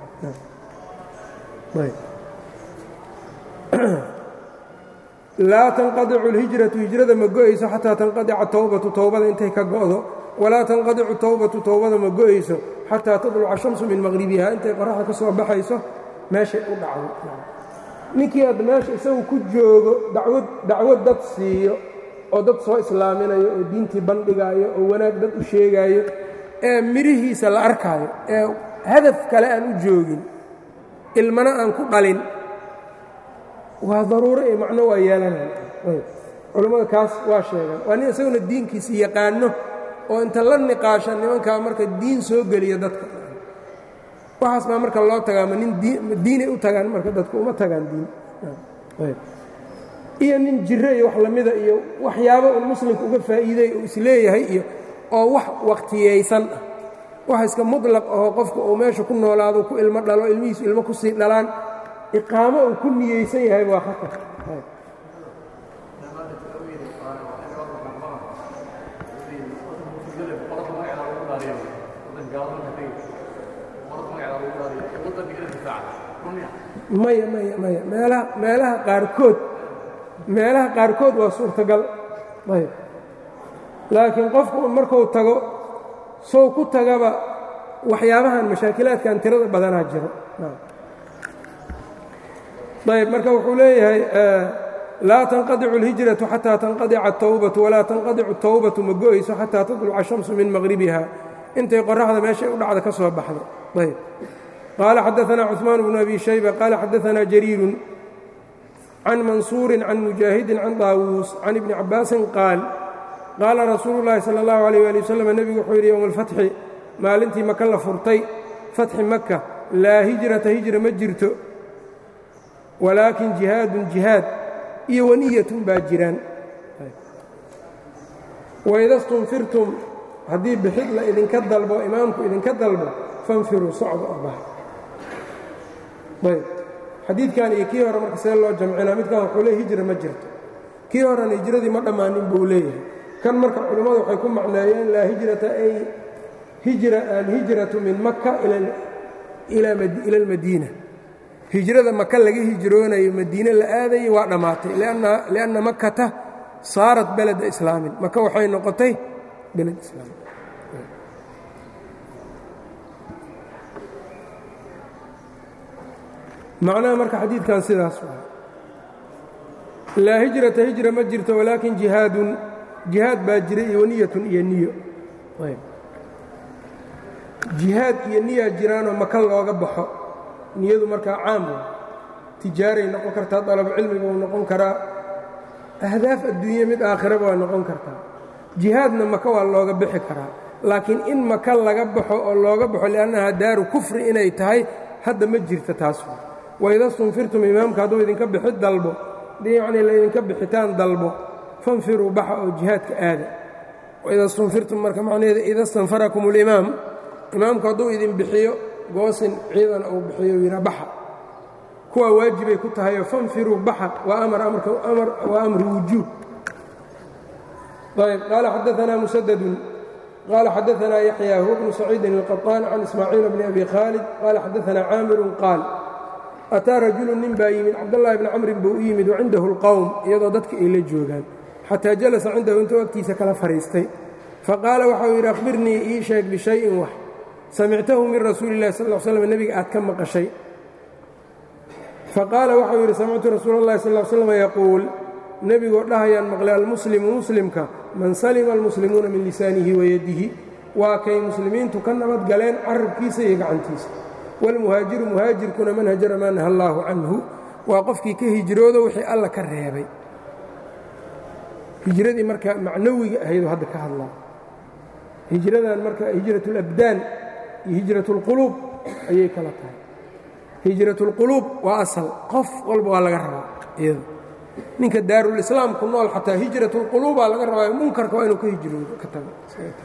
laa tanqadicu اlhijratu hijrada ma go'ayso xataa tanqadica towbatu towbada intay ka go'do walaa tanqadicu towbatu towbada ma go'ayso xataa tadluca shamsu min maqhribiha intay qoraxda ka soo baxayso meeshay u dhacdo ninkii hadda meesha isagu ku joogo dawad dacwad dad siiyo oo dad soo islaaminayo oo diintii bandhigaayo oo wanaag dad u sheegaayo ee midhihiisa la arkaayo ee hadaf kale aan u joogin ilmana aan ku dhalin waa daruuro iyo macno waa yeelanaya culammada kaas waa sheegaan waa nin isaguna diinkiisa yaqaano oo inta la niqaasha nimankaa marka diin soo geliya dadka waxaas baa marka loo tagaa ma nin diinay u tagaan marka dadku uma tagaan diin iyo nin jiro iyo wax lamida iyo waxyaabo un muslimka uga faa'iiday uu isleeyahay iyo oo wax waqtiyaysan ah wax iska muطlaq ahoo qofka uu meesha ku noolaado ku ilmo dhalo ilmihiisu ilmo ku sii dhalaan iqaamo uu ku niyeysan yahay waa khatar maya maya maya meelaha meelaha qaarkood meelaha qaarkood waa suurtagal ayb laakiin qofku markuu tago sow ku tagaba waxyaabahan mashaakilaadkan tirada badanaa jiro ayb marka wuxuu leeyahay laa tanqadicu اlhijraةu xataa tanqadica الtowbatu walaa tanqadicu الtowbatu ma go'ayso xataa tadluca الshamsu min maqhribiha intay qoraxda meeshay u dhacda ka soo baxdo ayb qaala xadaثna cثmaan bnu abi shayba qaala xadaثna jariiru can mansuuri can mujaahidi can daawuus can ibni cabaasin qaal qaala rasuulu اllahi salى اllahu عalيh ali waslm nebigu wuxuu yidhi ywma اlfatxi maalintii maka la furtay fatxi maka laa hijrata hijra ma jirto walaakin jihaadun jihaad iyo waniyatun baa jiraan waida stunfirtum haddii bixid la idinka dalbo imaamku idinka dalbo fanfiruu socdo oo bax ayb xadiidkan iyo kii hore marka see loo jamcinaa midkan wuxuu leey hijra ma jirto kii horena hijradii ma dhammaanin buu leeyahay kan marka culimmadu waxay ku macneeyeen laa hijrata ay hijra alhijratu min maka ila almadiina hijrada maka laga hijroonayo madiine la aadayay waa dhammaatay lianna makata saarat beleda islaamin maka waxay noqotay beled islaam macnaha marka xadiidkan sidaas waa laa hijrata hijra ma jirto walaakin jihaadun jihaad baa jira iyo waniyatun iyo niyo jihaad iyo niyaa jiraanoo maka looga baxo niyadu markaa caam wa tijaaray noqon kartaa dalab cilmiga uu noqon karaa ahdaaf adduunye mid aakhiraba waa noqon kartaa jihaadna maka waa looga bixi karaa laakiin in maka laga baxo oo looga baxo liannaha daaru kufri inay tahay hadda ma jirta taas waida stunfirtum imaamka hadduu idinka bixi dalbo yacnii laydinka bixitaan dalbo fanfiruu baxa oo jihaadka aada waida stunfirtum marka macnaheeda ida stanfarakum اlimaam imaamku hadduu idin bixiyo goosin ciidan uu bixiyo yidha baxa kuwaa waajibay ku tahayoo fanfiruu baxa waa amar amarka amar waa amri wujuub ayb qaala xadaanaa musadadun qaala xadaanaa yaxya huwa bnu saciidin الqaطaan can ismaaciil bni abi khaalid qaala xadaanaa caamirun qaal ataa rajulu nin baa yimid cabdاllahi bni camrin buu u yimid wacindahu اlqowm iyadoo dadka ay la joogaan xataa jalasa cindahu intuu agtiisa kala fadhiistay faqaala waxa uu yidhi akhbirnii ii sheeg bishayin wax samictahu min rasuuli اllahi sal slam nebiga aad ka maqashay faqaala waxau yidhi samictu rasuul اllahi sal slm yaquul nebigoo dhahayaan maqlay almuslimu muslimka man salima almuslimuuna min lisaanihi wayadihi waa kay muslimiintu ka nabad galeen carabkiisa iyo gacantiisa wاlmuhaajiru muhaajirkuna man hajara maa naha allaahu canhu waa qofkii ka hijroodo wixii alla ka reebay hijradii marka macnawiga ahaydoo hadda ka hadlaa hijradan marka hijrat اlabdaan iyo hijrat اlquluub ayay kala tahay hijrat اlquluub waa asal qof walba waa laga rabaa iyada ninka daarulislaam ku nool xataa hijrat اlquluubaa laga rabaayo munkarka waa inuu ka hijroodo ka tago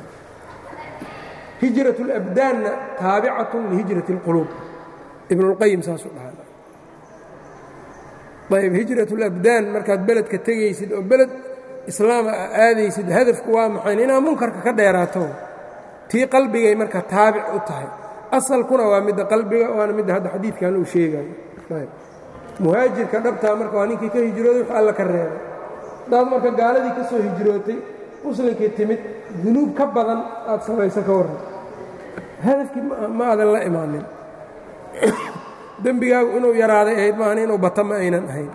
hijrat اlabdaanna taabicatun lihijrat اlquluub ibn اlqayim saasuu dhaha ayb hijratulabdaan markaad beledka tegaysid oo beled islaama a aadaysid hadafku waa maxayn inaad munkarka ka dheeraato tii qalbigay marka taabic u tahay asalkuna waa midda qalbiga waana midda hadda xadiidkan uu sheegayo muhaajirka dhabtaa marka waa ninkii ka hijrooday wax alla ka reebay hadaad marka gaaladii ka soo hijrootay muslimkii timid dunuub ka badan aad samayso ka warran hadafkii ma aadan la imaanin dembigaagu inuu yaraaday ahayd maahan inuu bata ma aynan ahayn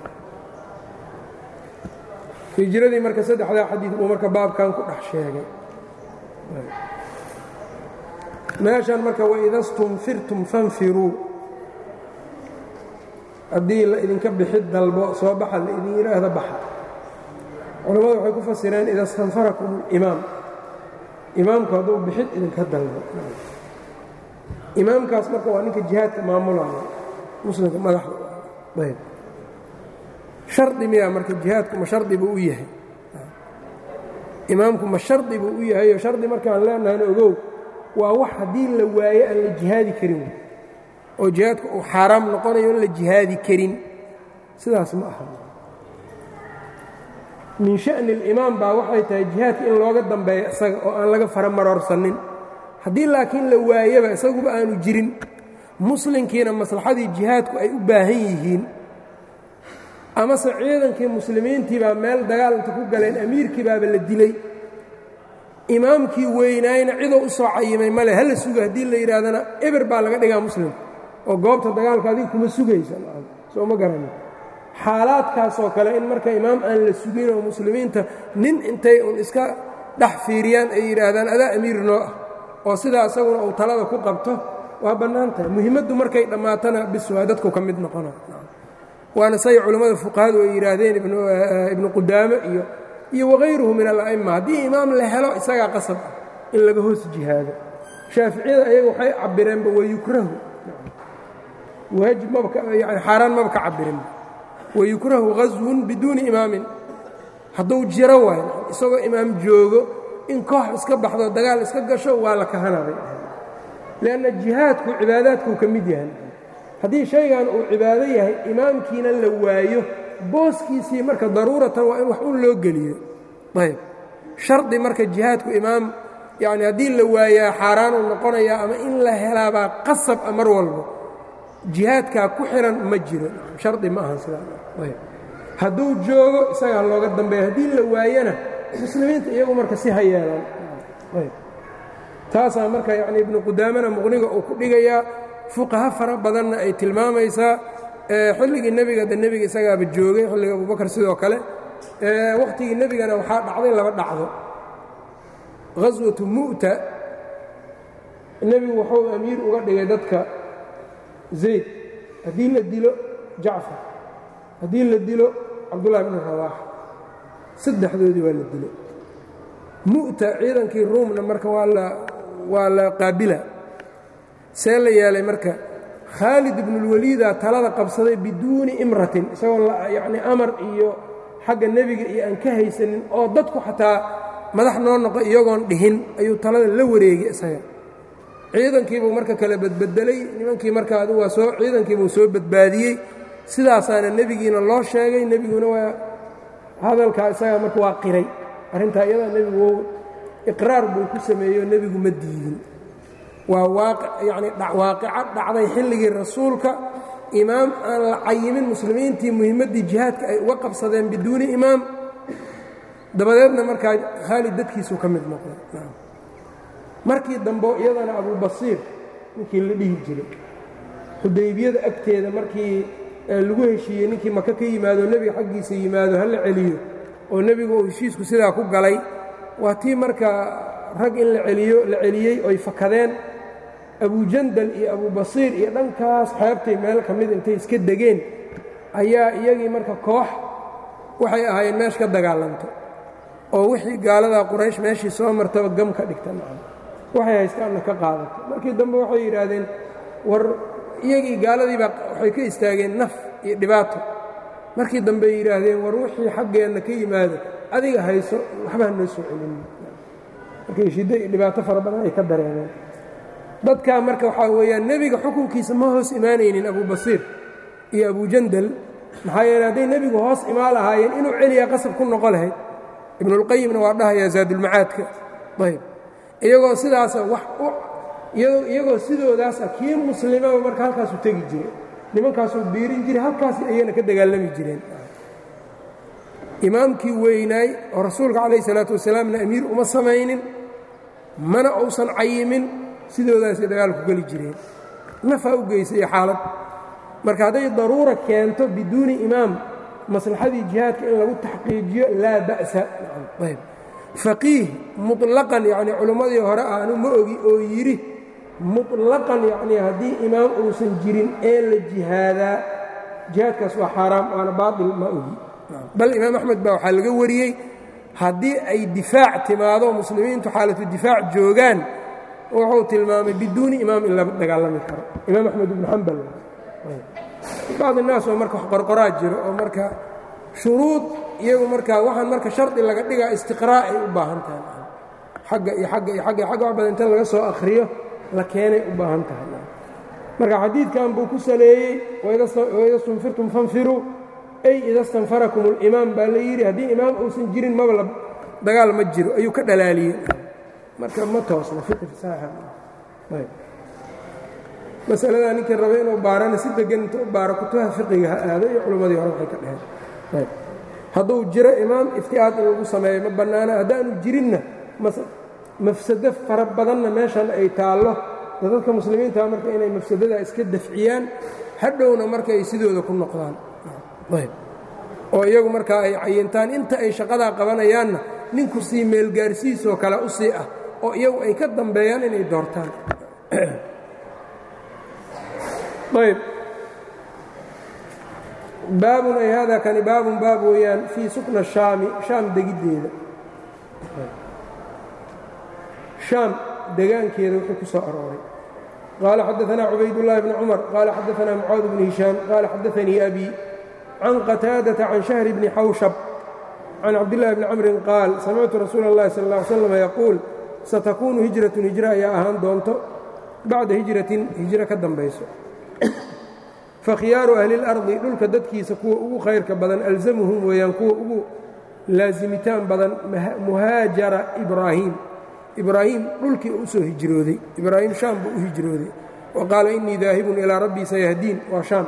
hijradii marka saddexdaa xadiid buu marka baabkan ku dhex sheegay meeshan marka waida stunfirtum fanfiruu haddii la idinka bixid dalbo soo baxa la idin yidhaahda baxa culammadu waxay ku fasireen ida stanfarakum اlimaam imaamku hadduu bixid idinka dalbo imaamkaas marka waa ninka jihaadka maamulaya muslimka madaxda ayb shardi miyaa marka jihaadku ma shardi buu u yahay imaamku ma shardi buu u yahay oo shardi markaan leenahayna ogow waa wax haddii la waayo aan la jihaadi karin oo jihaadku uu xaaraam noqonayo in la jihaadi karin sidaas ma aha min sha'ni alimaam baa waxay tahay jihaadka in looga dambeeyo isaga oo aan laga fara maroorsanin haddii laakiin la waayaba isaguba aanu jirin muslimkiina maslaxadii jihaadku ay u baahan yihiin amase ciidankii muslimiintii baa meel dagaal inta ku galeen amiirkii baaba la dilay imaamkii weynaayna cidoo u soo cayimay male hala suga haddii la yidhaahdana eber baa laga dhigaa muslim oo goobta dagaalka adiga kuma sugaysa soo ma garanin xaalaadkaasoo kale in marka imaam aan la sugin oo muslimiinta nin intay un iska dhex fiiriyaan ay yidhaahdaan adaa amiir noo ah oo sidaa isaguna uu talada ku qabto waa bannaan tahay muhiimaddu markay dhammaatana bis waa dadku ka mid noqona waana say culammada fuqahadu ay yidhaahdeen ibnu qudaame iyo iyo wagayruhu min ala'imma haddii imaam la helo isagaa qasab ah in laga hoos jihaado shaaficiyada ayaga waxay cabireenba wayukrahu waajib mabkayani xaaraan maba ka cabirinba wayukrahu ghaswun biduuni imaamin hadduu jiro waayo isagoo imaam joogo in koox iska baxdo dagaal iska gasho waa la kahanabay lianna jihaadku cibaadaadkuu ka mid yahay haddii shaygan uu cibaado yahay imaamkiina la waayo booskiisii marka daruuratan waa in wax un loo geliyo ayb shardi marka jihaadku imaam yacni haddii la waayaa xaaraanuu noqonayaa ama in la helaabaa qasab a mar walba jihaadkaa ku xihan ma jiro shardi ma ahan sidaayb hadduu joogo isagaa looga dambeeya haddii la waayana muslimiinta iyagu marka si ha yeelaan ayb taasaa marka yacni ibnu qudaamana muqniga uu ku dhigayaa fuqaha fara badanna ay tilmaamaysaa xilligii nebiga de nebiga isagaaba joogay xilliga abubakar sidoo kale wakhtigii nebigana waxaa dhacday laba dhacdo ghaswatu mu'ta nebigu wuxuu amiir uga dhigay dadka zayd haddii la dilo jacfar haddii la dilo cabdullahi bnu rawaax saddexdoodii waa la dilo mu'ta ciidankii ruumna marka waa la waa la qaabila see la yeelay marka khaalid ibnulwaliida talada qabsaday biduuni imratin isagoo yacni amar iyo xagga nebiga iyo aan ka haysanin oo dadku xataa madax noo noqo iyagoon dhihin ayuu talada la wareegay isaga ciidankiibuu marka kale badbedelay nimankii marka adu waa soo ciidankiibuu soo badbaadiyey sidaasaana nebigiina loo sheegay nebiguna waa hadalkaa isaga marka waa qiray arrintaa iyadaa nebigu iqraar buu ku sameeyo nebigu ma diidin waa yani waaqico dhacday xilligii rasuulka imaam aan la cayimin muslimiintii muhimmaddii jihaadka ay uga qabsadeen biduuni imaam dabadeedna markaa khaalid dadkiisuu ka mid noqday markii dambe iyadana abubasiir ninkii la dhihi jiray xudaybiyada agteeda markii lagu heshiiyey ninkii maka ka yimaado nebiga xaggiisa yimaado ha la celiyo oo nebigu uu heshiisku sidaa ku galay waa tii marka rag in la celiyo la celiyey oy fakadeen abujandal iyo abubasiir iyo dhankaas xeebtay meel ka mid intay iska degeen ayaa iyagii marka koox waxay ahaayeen meesha ka dagaalanto oo wixii gaaladaa quraysh meeshii soo martaba gam ka dhigta macam waxay haystaanna ka qaadato markii dambe waxay yidhaahdeen war iyagii gaaladiibaa waxay ka istaageen naf iyo dhibaato markii dambey yidhaahdeen war wixii xaggeenna ka yimaado adiga hayso waxbaa noo soo celin markay shiddo iyo dhibaato fara badan ay ka dareemeen dadkaa marka waxaa weeyaan nebiga xukunkiisa ma hoos imaanaynin abubasiir iyo abujandal maxaa yeele hadday nebigu hoos imaan lahaayeen inuu celiyaa qasab ku noqo lahayd ibnulqayimna waa dhahayaa zaadulmacaadka ayb iyagoo sidaasa wax iyagoo sidoodaasa kii muslimaba marka halkaasu tegi jiray nimankaasuu biirin jiray halkaas ayana ka dagaalami jireen imaamkii weynaay oo rasuulka calayh salaatu wasalaamna amiir uma samaynin mana uusan cayimin sidoodaasay dagaalku geli jireen nafaa u geysay xaalad marka hadday daruura keento biduuni imaam maslaxadii jihaadka in lagu taxqiijiyo laa ba'sa ayb faqiih muطlaqan yacnii culimmadii hore aanu ma ogi oo yidhi muطlaqan yacnii haddii imaam uusan jirin ee la jihaadaa jihaadkaas waa xaaraam waana baaطil ma ogi bal imaam axmed baa waxaa laga wariyey haddii ay difaac timaado muslimiintu xaalatu difaac joogaan wuxuu tilmaamay biduuni imaam in la dagaalami karo imaam axmed ibnu xambal bacd الnaas oo marka wax qorqoraa jiro oo marka shuruud iyagu marka waxaan marka shardi laga dhigaa istiqraa' ay u baahan tahay agga iyo agga iyo agga agga wax badan inta laga soo akhriyo la keenay u baahan tahay marka xadiidkan buu ku saleeyey waida stunfirtum fanfiruu ay ida stanfarakum اlimaam baa la yidhi haddii imaam uusan jirin maba dagaal ma jiro ayuu ka dhalaaliyey marka ma toosna fiqi fasaaxa masaladaa ninkii raba inuu baarana si degan inta u baaro kutubaha fiqiga ha aado iyo culimmadii hore waxay ka dheheen hadduu jiro imaam iftiaad in lagu sameeyo ma bannaana haddaanu jirinna mafsado fara badanna meeshan ay taallo dadka muslimiinta marka inay mafsadadaa iska dafciyaan hadhowna marka ay sidooda ku noqdaan oo iyagu markaa ay cayintaan inta ay shaqadaa qabanayaanna ninku sii meelgaarsiisoo kale u sii ah oo iyagu ay ka dambeeyaan inay doortaan ayb baabun ay hada kani baabun baab weeyaan fii sukna shaami shaam degiddeeda shaam degaankeeda wuxuu ku soo arooray qaala xadaanaa cubaydullaahi bni cumar qaala xadaanaa mucaad bni hishaam qaala xadaanii abi can qataadata can shahri bni xawshab can cabdillahi bni camrin qaal samictu rasuula اllahi sal ا ly slam yaquul satakuunu hijratun hijra ayaa ahaan doonto bacda hijratin hijro ka dambayso fakhiyaaru ahli اlardi dhulka dadkiisa kuwa ugu khayrka badan alzamuhum weeyaan kuwa ugu laasimitaan badan muhaajara ibraahim ibraahim dhulkii u soo hijrooday ibraahim shaam buu u hijrooday wa qaala inii daahibun ilaa rabbii sayahdiin waa shaam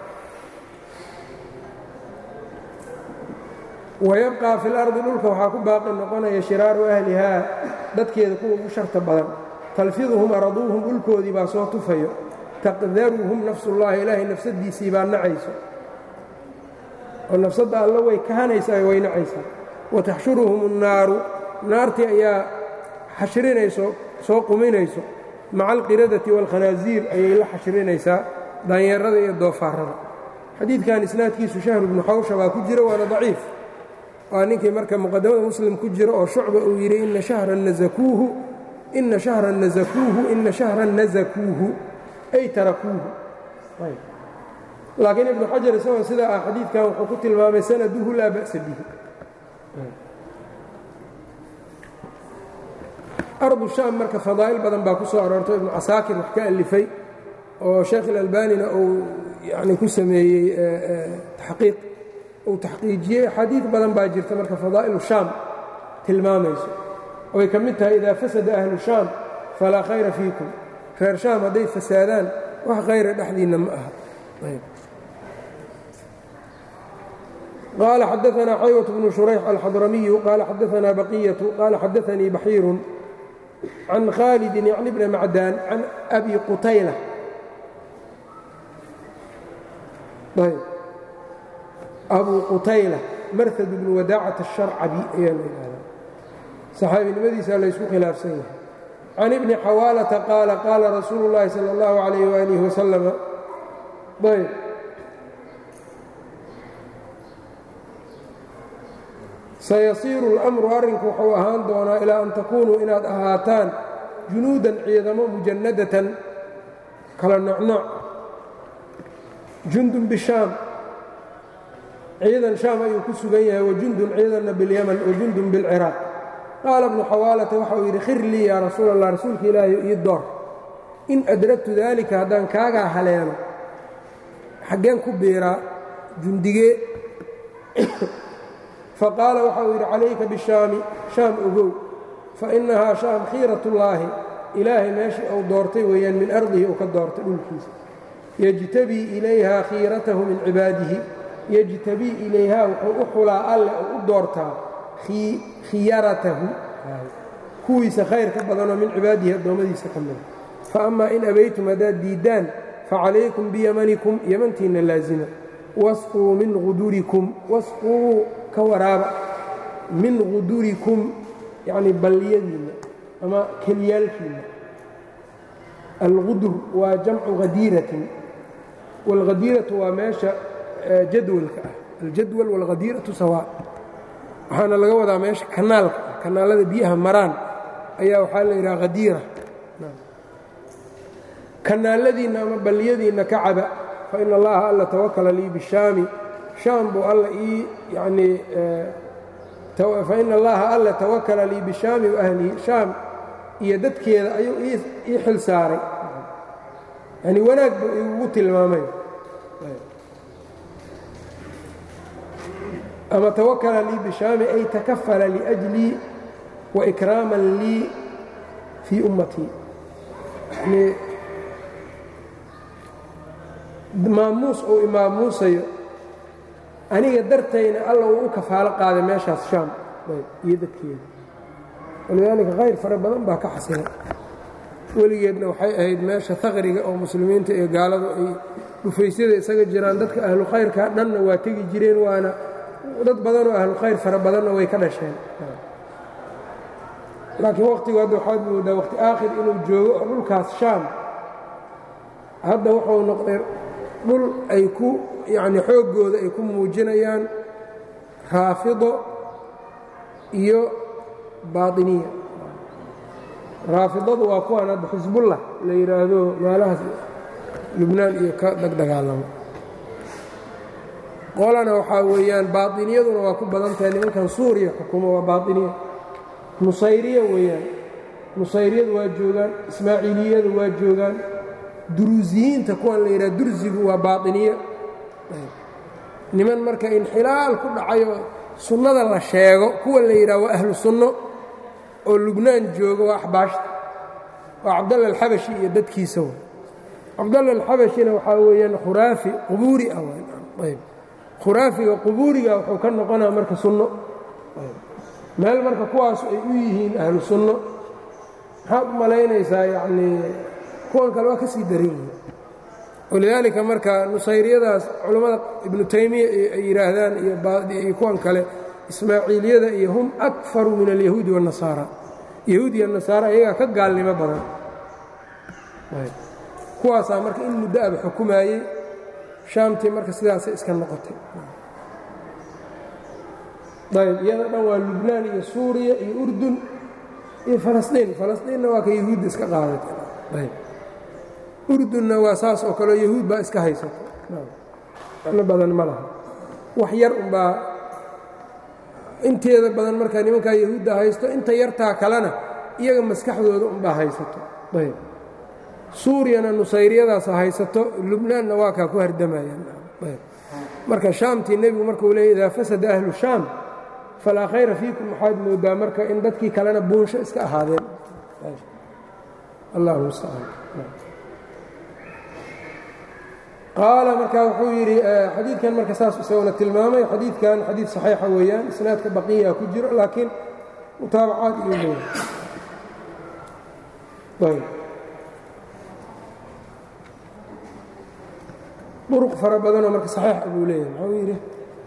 wayabqaa fi lardi dhulka waxaa ku baaqi noqonaya shiraaru ahlihaa dadkeeda kuwa ugu sharta badan talfiduhum araduuhum dhulkoodii baa soo tufayo taqdaruhum nafsullaahi ilaahay nafsadiisii baa nacayso oo nafsadda alla way kahanaysaa way nacaysaa wataxshuruhum الnaaru naartii ayaa xashrinayso soo quminayso maca alqiradati wاlkhanaasiir ayay la xashrinaysaa daanyeerada iyo doofaarada xadiidkan isnaadkiisu shahru bnu xawsha baa ku jira waana daciif waa ninkii marka muqadamada muslim ku jira oo shucba uu yidhi ina shahran nazakuuhu ina shahran nazakuuhu ina shahran nazakuuhu ay tarakuuhu laakiin ibnu xajar isagoo sidaa ah xadiidkan wuxuu ku tilmaamay sanaduhu laa ba'sa bihi ardu shaam marka fadaa'il badan baa ku soo aroorto ibnu casaakir wax ka alifay oo sheekh ilalbanina uu yani ku sameeyey taxqiiq uu taxqiijiyey axaadiid badan baa jirta marka fadaa'ilu shaam tilmaamayso oay ka mid tahay idaa fasada ahlu shaam falaa khayra fiikum reer shaam hadday fasaadaan wax khayra dhexdiinna ma aha qaala xadaanaa xaywat bnu shurayx alxadramiyu qaala xadaanaa baqiyatu qaala xadaanii baxiirun can khaalidin yacni bni macdaan can abi qutayla abu qutayla marhad bnu wadaacat الsharcabi ayaa la yidhahdaa saxaabinimadiisa laysku khilaafsan yahay can ibni xawaalata qaala qaala rasuulu اllahi salى اllahu عalayh waalih wasalama ayb sayasiiru اlأmru arrinku wuxuu ahaan doonaa ilaa an takuunuu inaad ahaataan junuudan ciidamo mujannadatan kala nocnoc jundun bishaam ciidan shaam ayuu ku sugan yahay wajundun ciidanna bilyaman wajundun bilciraaq qaala bnu xawaalata waxauu yidhi khir lii yaa rasuul allah rasuulka ilaahay ii door in adragtu daalika haddaan kaagaa haleelo xaggeen ku biiraa jundigee faqaala waxa uu yidhi calayka bishaami shaam ogow fa innahaa shaam khiiratullaahi ilaahay meeshii uu doortay weeyaan min ardihi uu ka doortay dhulkiisa yejtabii ilayhaa khiiratahu min cibaadihi yejtabii ilayhaa wuxuu u xulaa alle oo u doortaa khiyaratahu kuwiisa khayr ka badanoo min cibaadihi addoommadiisa ka mida fa amaa in abaytum haddaad diiddaan facalaykum biyamanikum yamantiinna laasima wasquu min udurikum wasquu ka waraaba min qudurikum yacnii balliyadiinna ama keliyaalkiinna alqudur waa jamcu hadiiratin wاlhadiiratu waa meesha jadwalka ah aljadwal wاlhadiiratu sawaa waxaana laga wadaa meesha kanaalka ah kanaalada biyaha maraan ayaa waxaa la yidhaha hadiira kanaaladiinna ama balliyadiinna ka caba fa ina allaha alla tawakala lii bishaami shaam buu alla ii yanii fa ina allaha alla tawakala lii bishaami wa ahlihi shaam iyo dadkeeda ayuu ii xil saaray yani wanaag buu igugu tilmaamay ama tawakala lii bishaami ay takafala liأjlii wa ikraaman lii fii ummatii yani maamuus uu imaamuusayo aniga dartayna alla uu u kafaalo qaaday meeshaas shaam iyo dadkeeda walidaalika khayr fara badan baa ka xasilay weligeedna waxay ahayd meesha haqriga oo muslimiinta iyo gaaladu ay dhufaysyada isaga jiraan dadka ahlu khayrka dhanna waa tegi jireen waana dad badanoo ahlu khayr fara badanna way ka dhasheen laakiin wakhtigu hadda waxaad moodaa wakhti aakhir inuu joogo oo dhulkaas shaam hadda wuxuu noqday dhul ay ku yacni xooggooda ay ku muujinayaan raafido iyo baatiniya raafidadu waa kuwaan hadda xisbullah la yidhaahdo meelahaas lubnaan iyo ka dagdagaalamo qolana waxaa weeyaan baatiniyaduna waa ku badan tahay nimankan suuriya xukumo waa baatiniya nusayriya weeyaan nusayriyadu waa joogaan ismaaciiliyadu waa joogaan duruusiyiinta kuwan la yidhaha dursigu waa baatiniya niman marka inxilaal ku dhacayo sunnada la sheego kuwa la yidhaha waa ahlu sunno oo lubnaan jooga waa axbaashta waa cabdalla alxabashi iyo dadkiisa w cabdalla alxabashina waxaa weeyaan khuraafi qubuuri ah ayb khuraafiga qubuuriga wuxuu ka noqonaa marka sunno meel marka kuwaas ay u yihiin ahlu sunno maxaad u malaynaysaa yacnii kuwan kale waa ka sii daran yihiin walidaalika marka nusayriyadaas culammada ibnu taymiya ay yidhaahdaan iyo kuwan kale ismaaciiliyada iyo hum akfaru min alyahuudi waاnasaara yahuud iyo nasaara iyagaa ka gaalnimo badan kuwaasaa marka in muddo aba xukumaayey shaamtii marka sidaasay iska noqotay ayb iyada dhan waa lubnaan iyo suuriya iyo urdun iyo falastiin falastiinna waa ka yahuudda iska qaadatay urdunna waa saas oo kaleo yahuud baa iska haysata no badan ma laha wax yar unbaa inteeda badan markaa nimankaa yahuudda haysto inta yartaa kalena iyaga maskaxdooda unbaa haysato ayb suuriyana nusayriyadaasa haysato lubnaanna waa kaa ku hardamayaan marka shaamtii nebigu markuu leeyay idaa fasada ahlu shaam falaa khayra fiikum waxaad moodaa marka in dadkii kalena buunsho iska ahaadeen allah mustacaan qaala marka wuxuu yidhi xadiidkan marka saas isaguna tilmaamay xadiidkan xadiid saxiixa weeyaan isnaadka baqiya ku jiro laakiin mutaabacaad iyo leeyahay duruq fara badanoo marka saxiixa buu leeyahay muxuu yidhi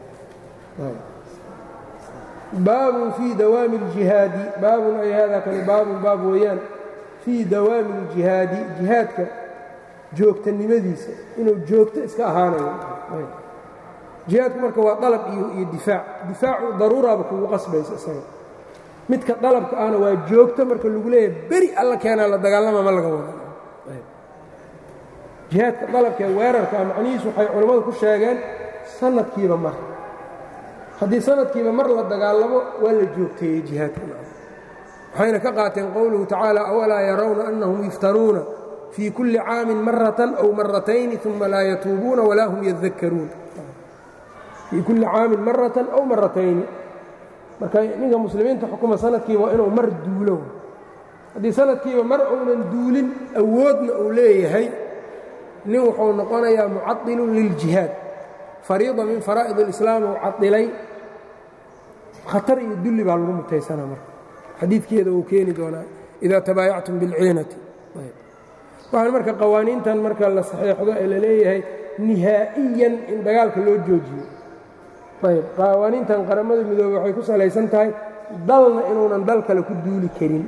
baabun fii dawaami اljihaadi baabun ay hada kani baabun baab weeyaan fii dawaami اljihaadi jihaadka joogtanimadiisa inuu joogto iska ahaanayo jihaadku marka waa dalab iyo difaac difaacu daruuraaba kugu qasbaysa isaga midka dalabka ahna waa joogto marka lagu leeyahay beri alla keenaa la dagaalama ma laga wada jihaadka dalabkaee weerarkaa macnihiisu waxay culammadu ku sheegeen sanadkiiba mar haddii sanadkiiba mar la dagaalamo waa la joogteeyey jihaadka waxayna ka qaateen qowluhu tacaala awalaa yarawna annahum yuftanuuna fii kulli caamin maratan aw maratayni uma laa yatuubuuna walaa hum yadakkaruun fii kulli caamin maratan aw maratayni marka ninka muslimiinta xukuma sanadkiiba waa inuu mar duulo haddii sanadkiiba mar uunan duulin awoodna uu leeyahay nin wuxuu noqonayaa mucadilun liljihaad fariida min faraa'id اlislaam uu cadilay khatar iyo dulli baa lagu mutaysanaa marka xadiidkeeda uu keeni doonaa idaa tabaayactum bilciinati waxaan marka qawaaniintan marka la saxeexdo ee la leeyahay nihaa'iyan in dagaalka loo joojiyo ayb qawaaniintan qaramada midoobe waxay ku salaysan tahay dalna inuunan dal kale ku duuli karin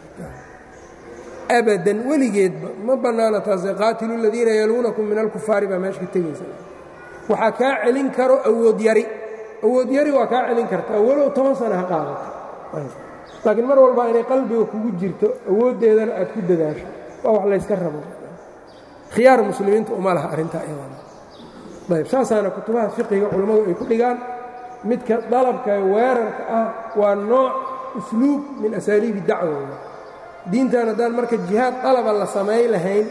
abadan weligeedba ma bannaana taase qaatilu aladiina yaluunakum min alkufaari baa meesha ka tegaysa waxaa kaa celin karo awood yari awood yari waa kaa celin kartaa walow toban sana ha qaadato laakiin mar walba inay qalbiga kugu jirto awooddeedana aad ku dadaasho waa wax layska rabo khiyaar muslimiinta uma laha arrintaa iyadana ayb saasaana kutubaha fiqiga culammadu ay ku dhigaan midka dalabka weerarka ah waa nooc usluub min asaaliibi dacwooda diintan haddaan marka jihaad dalaba la samayn lahayn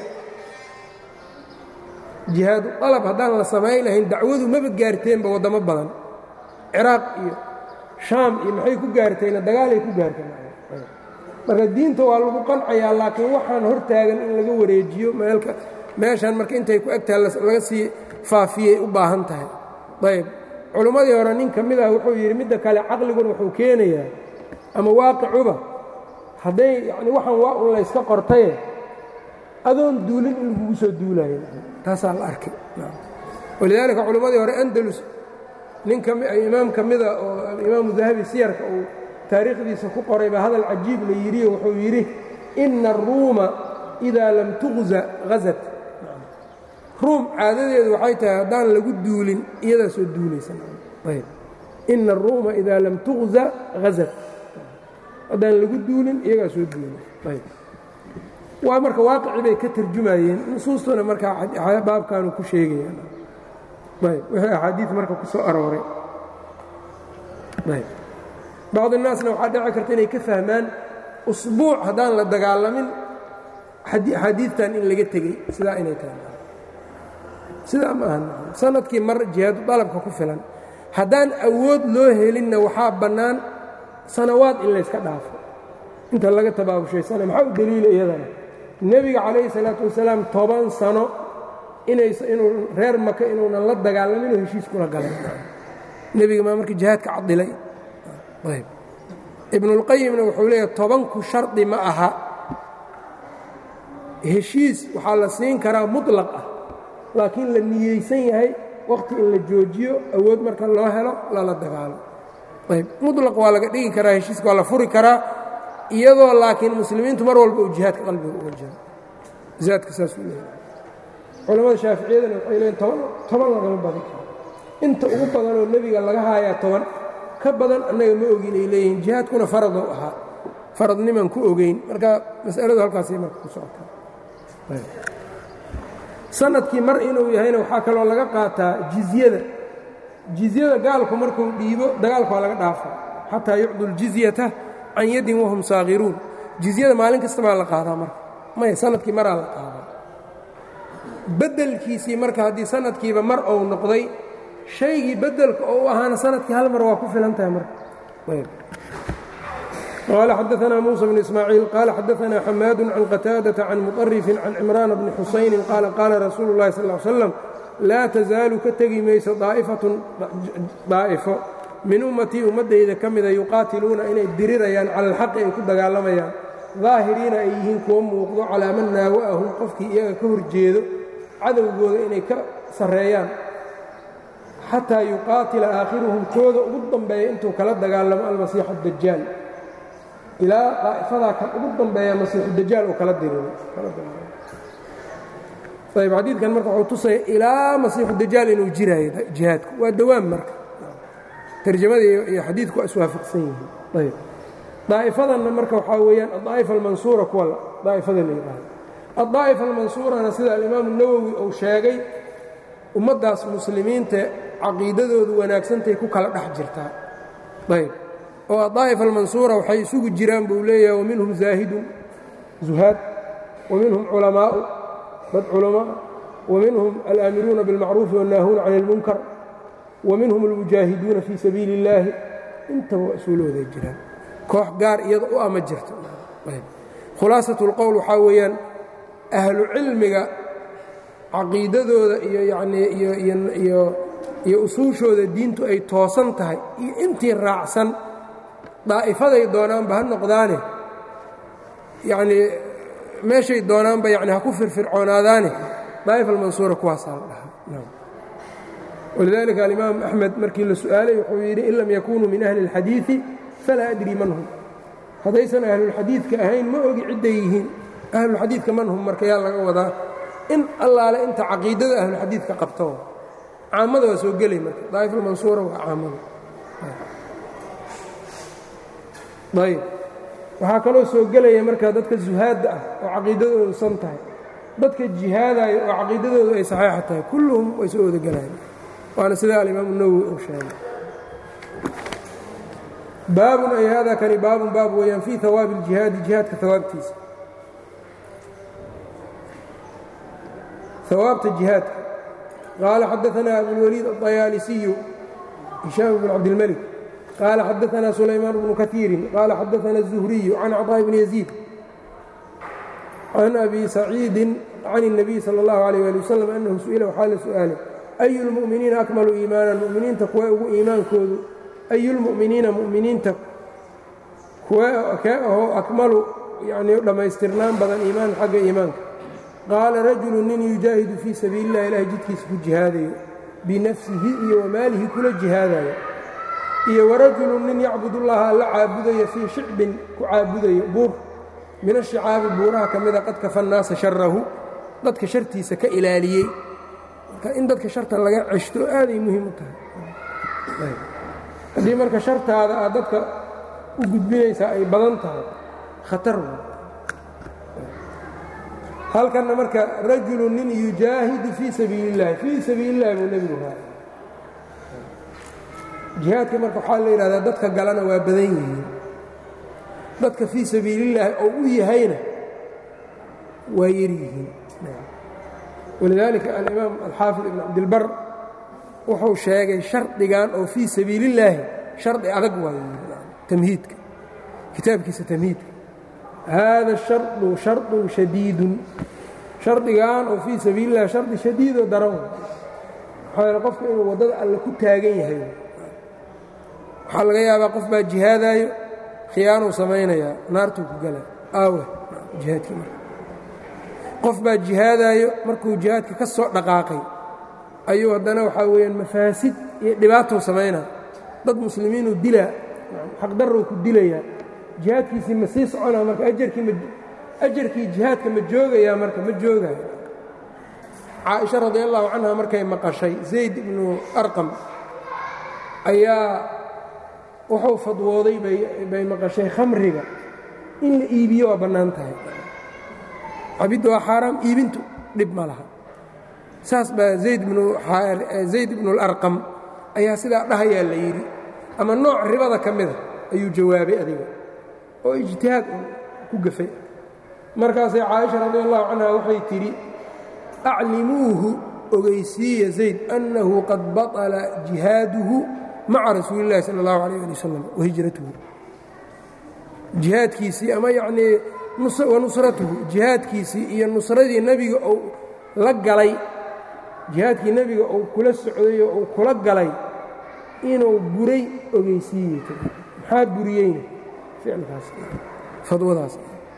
jihaadu dalab haddaan la samayn lahayn dacwadu maba gaarteenba waddamo badan ciraaq iyo shaam iyo maxay ku gaartayna dagaalay ku gaarteen marka diinta waa lagu qancayaa laakiin waxaan hortaagan in laga wareejiyo meelka meeshan marka intay ku egtaha laga sii faafiyey u baahan tahay ayb culimmadii hore nin ka mid ah wuxuu yidhi midda kale caqliguna wuxuu keenayaa ama waaqicuba hadday yani waxaan waa un layska qortaye adoon duulin in lagugu soo duulayo taasaa la arkay walidaalika culimmadii hore andalus nin imaam ka mida oo alimaamu dahabi siyarka uu taariikhdiisa ku qoray baa hadal cajiib la yidhiyo wuxuu yidhi ina aruuma idaa lam tuqza hazat ruum caadadeedu waxay tahay haddaan lagu duulin iyadaa soo duulaysa ina aruuma idaa lam tuqza hazat haddaan lagu duulin iyagaa soo duulay waa marka waaqici bay ka tarjumayeen nusuustuna markaa baabkaanu ku sheegayaan ayb wixii axaadiid marka ku soo arooray ayb bacd الnaasna waxaa dhici karta inay ka fahmaan usbuuc haddaan la dagaalamin axaadiidtan in laga tegey sidaa inay tahay sidaa ma ahan sanadkii mar jihaadu dalabka ku filan haddaan awood loo helinna waxaa bannaan sanawaad in layska dhaafo inta laga tabaabushaysanay maxaa u deliila iyadana nebiga calayhi salaatu wasalaam toban sano inuu reer maka inuunan la dagaalaminoo heshiis kula galay nebiga maa marka jihaadka cadilay ayb ibnulqayimna wuxuu leeyahay tobanku shardi ma aha heshiis waxaa la siin karaa muطlaq ah laakiin la niyeysan yahay waqti in la joojiyo awood marka loo helo lala dagaalo ayb muطlaq waa laga dhigi karaa heshiiska waa la furi karaa iyadoo laakiin muslimiintu mar walba uu jihaadka qalbiga uga jiro zaadka saasuu leeyahay culamada shaaficiyadana waxay leeyiin toban toban lagama badin karo inta ugu badanoo nebiga laga haayaa toban ka badan annaga ma ogin ay leeyihiin jihaadkuna faradou ahaa faradniman ku ogeyn marka mas'aladu halkaasay marka ku socotaa sanadkii mar inuu yahayna waxaa kaloo laga qaataa jizyada jizyada gaalku markuu dhiibo dagaalka waa laga dhaafa xataa yucdu ljizyata can yaddin wahum saakhiruun jizyada maalin kasta baa la qaadaa marka maya sanadkii maraa la qaadaa beddelkiisii marka haddii sanadkiiba mar ou noqday shaygii beddelka oo u ahaana sanadkii hal mar waa ku filan tahay marka qaala xadaanaa muusa bnu ismaaciil qaala xadaanaa xamaadu can qataadata can muطarifin can cimraana bni xusaynin qaala qaala rasuulu اllahi sal slam laa tasaalu ka tegi mayso daa'ifatun daa'ifo min ummatii ummaddayda ka mida yuqaatiluuna inay dirirayaan cala alxaqi ay ku dagaalamayaan daahiriina ay yihiin kuwo muuqdo calaa man naawa'ahum qofkii iyaga ka horjeedo cadowgooda inay ka sarreeyaan xataa yuqaatila aakhiruhum kooda ugu dambeeya intuu kala dagaalamo almasiixu dajaal ilaa daa'ifadaa kan ugu dambeeya masiixu dajaal uu kala diriro ayb xadiidkan marka wuxuu tusaya ilaa masiixu dajaal inuu jiraayo jihaadku waa dawaan marka tarjamada iyo xadiidku waa iswaafaqsan yihiin ayb daa'ifadanna marka waxaa weeyaan adaa'ifa almansuura kuwa daa'ifada la yidhaahdo addaa'ifa almansuurana sida alimaamu nawowi uu sheegay ummaddaas muslimiinta caqiidadoodu wanaagsantay ku kala dhex jirtaa ayb oo addaa'ifa almansuura waxay isugu jiraan buu leeyahay wa minhum zaahidun zuhaad wa minhum culamaa'u dad culamaa wa minhum alaamiruuna biاlmacruufi wannaahuuna can اlmunkar wa minhum almujaahiduuna fii sabiili اllaahi intaba waa isuulooday jiraan koox gaar iyada u ama jirto khulaasat اlqowl waxaa weeyaan ahlu cilmiga caqiidadooda iyo yanii iyo iyo usuushooda diintu ay toosan tahay iyo intii raacsan daa'ifaday doonaanba ha noqdaane yacnii meeshay doonaanba yani ha ku firfircoonaadaane daa'ifa almansuura kuwaasaa la dhahaa walidaalika alimaam axmed markii la su'aalay wuxuu yidhi in lam yakunuu min ahli اlxadiiثi falaa adri man hum haddaysan ahlulxadiidka ahayn ma ogi cidday yihiin ahlulxadiidka man hum marka yaa laga wadaa in allaale inta caqiidada ahlulxadiidka qabto caamada waa soo gelay marka daa'ifalmansuura waa caamada ayb waxaa kaloo soo gelaya marka dadka zuhaadda ah oo caqiidadoodu san tahay dadka jihaadaayo oo caqiidadoodu ay saxiixa tahay kulluhum way soo wada gelayan waana sida alimaamu nawowi uu sheegay baabun ay hada kani baabun baab weeyaan fii hawaabi اljihaadi jihaadka hawaabtiisa hawaabta jihaadka qaala xadaثna abulwaliid aلطayaalisiyu hishaam bn cabdilmلك qaala xadaثna sulaymaan bnu kaثiirin qaala xadaثna الزuhriyu can cطاء bni yaزيid can abi saciidi can الnabiy salى اllahu عalيه ali waslm anahu su-ila waxaa la su'aalay أyu اlmu'miniina akmalu iimaanan mu'miniinta kuwa ugu iimaankoodu ayu lmu'miniina mu'miniinta kuwa kee ahoo akmalu yanii dhammaystirnaan badan iimaan xagga iimaanka qaala rajulu nin yujaahidu fii sabiili اllah ilahay jidkiisa ku jihaadayo binafsihi iyo wamaalihi kula jihaadayo iyo warajulu nin yacbud ullaha alla caabudayo fii shicbin ku caabudayo buur min ashicaabi buuraha ka mida qad kafa nnaasa sharahu dadka shartiisa ka ilaaliyey marka in dadka sharta laga ceshto aaday muhiim u tahay haddii marka shartaada aad dadka u gudbinaysaa ay badan tahay khatar w halkanna marka rajulu nin yujaahidu fii sabiili اllahi fii sabiili اllahi buu nebigu raa jihaadka marka waxaa la yidhahdaa dadka galana waa badan yihiin dadka fii sabiilillaahi oo u yahayna waa yar yihiin walidaalika alimaam alxaafid ibn cabdilbar wuxuu sheegay shardigan oo fii sabiilillaahi shardi adag waayo tamhiidka kitaabkiisa tamhiidka haada shardu shardun shadiidun shardigan oo fii sabiilillahi shardi shadiidoo daran waxaa yaele qofka inuu waddada alle ku taagan yahay waxaa laga yaabaa qof baa jihaadaayo khiyaanuu samaynayaa naartuu ku gala aawe jihaadkii marka qof baa jihaadaayo markuu jihaadka ka soo dhaqaaqay ayuu haddana waxaa weeyaan mafaasid iyo dhibaatuu samaynaa dad muslimiinuu dilaa xaqdarrow ku dilayaa jihaadkiisii ma sii soconaa marka ajarkii ma ajarkii jihaadka ma joogayaa marka ma joogayo caaisha radi allahu canha markay maqashay zayd ibnu arqam ayaa wuxuu fadwooday bay maqashay khamriga in la iibiyo waa bannaan tahay cabidda waa xaaraam iibintu dhib ma laha saas baa zayd ibnu اlarqam ayaa sidaa dhahayaa la yidhi ama nooc ribada ka mida ayuu jawaabay adiga oo ijtihaad ku gafay markaasay caaisha radi allahu canha waxay tidhi aclimuuhu ogeysiiya zayd annahu qad baطla jihaaduhu maca rasuuli اllahi salى اllahu alيyه ali wasalam wahijratuhu jihaadkiisii ama yacnii wanusratuhu jihaadkiisii iyo nusradii nebiga uu la galay jihaadkii nebiga uu kula socday oo uu kula galay inuu buray ogeysiiyey maxaa buriyeyna ficilkaas fadwadaas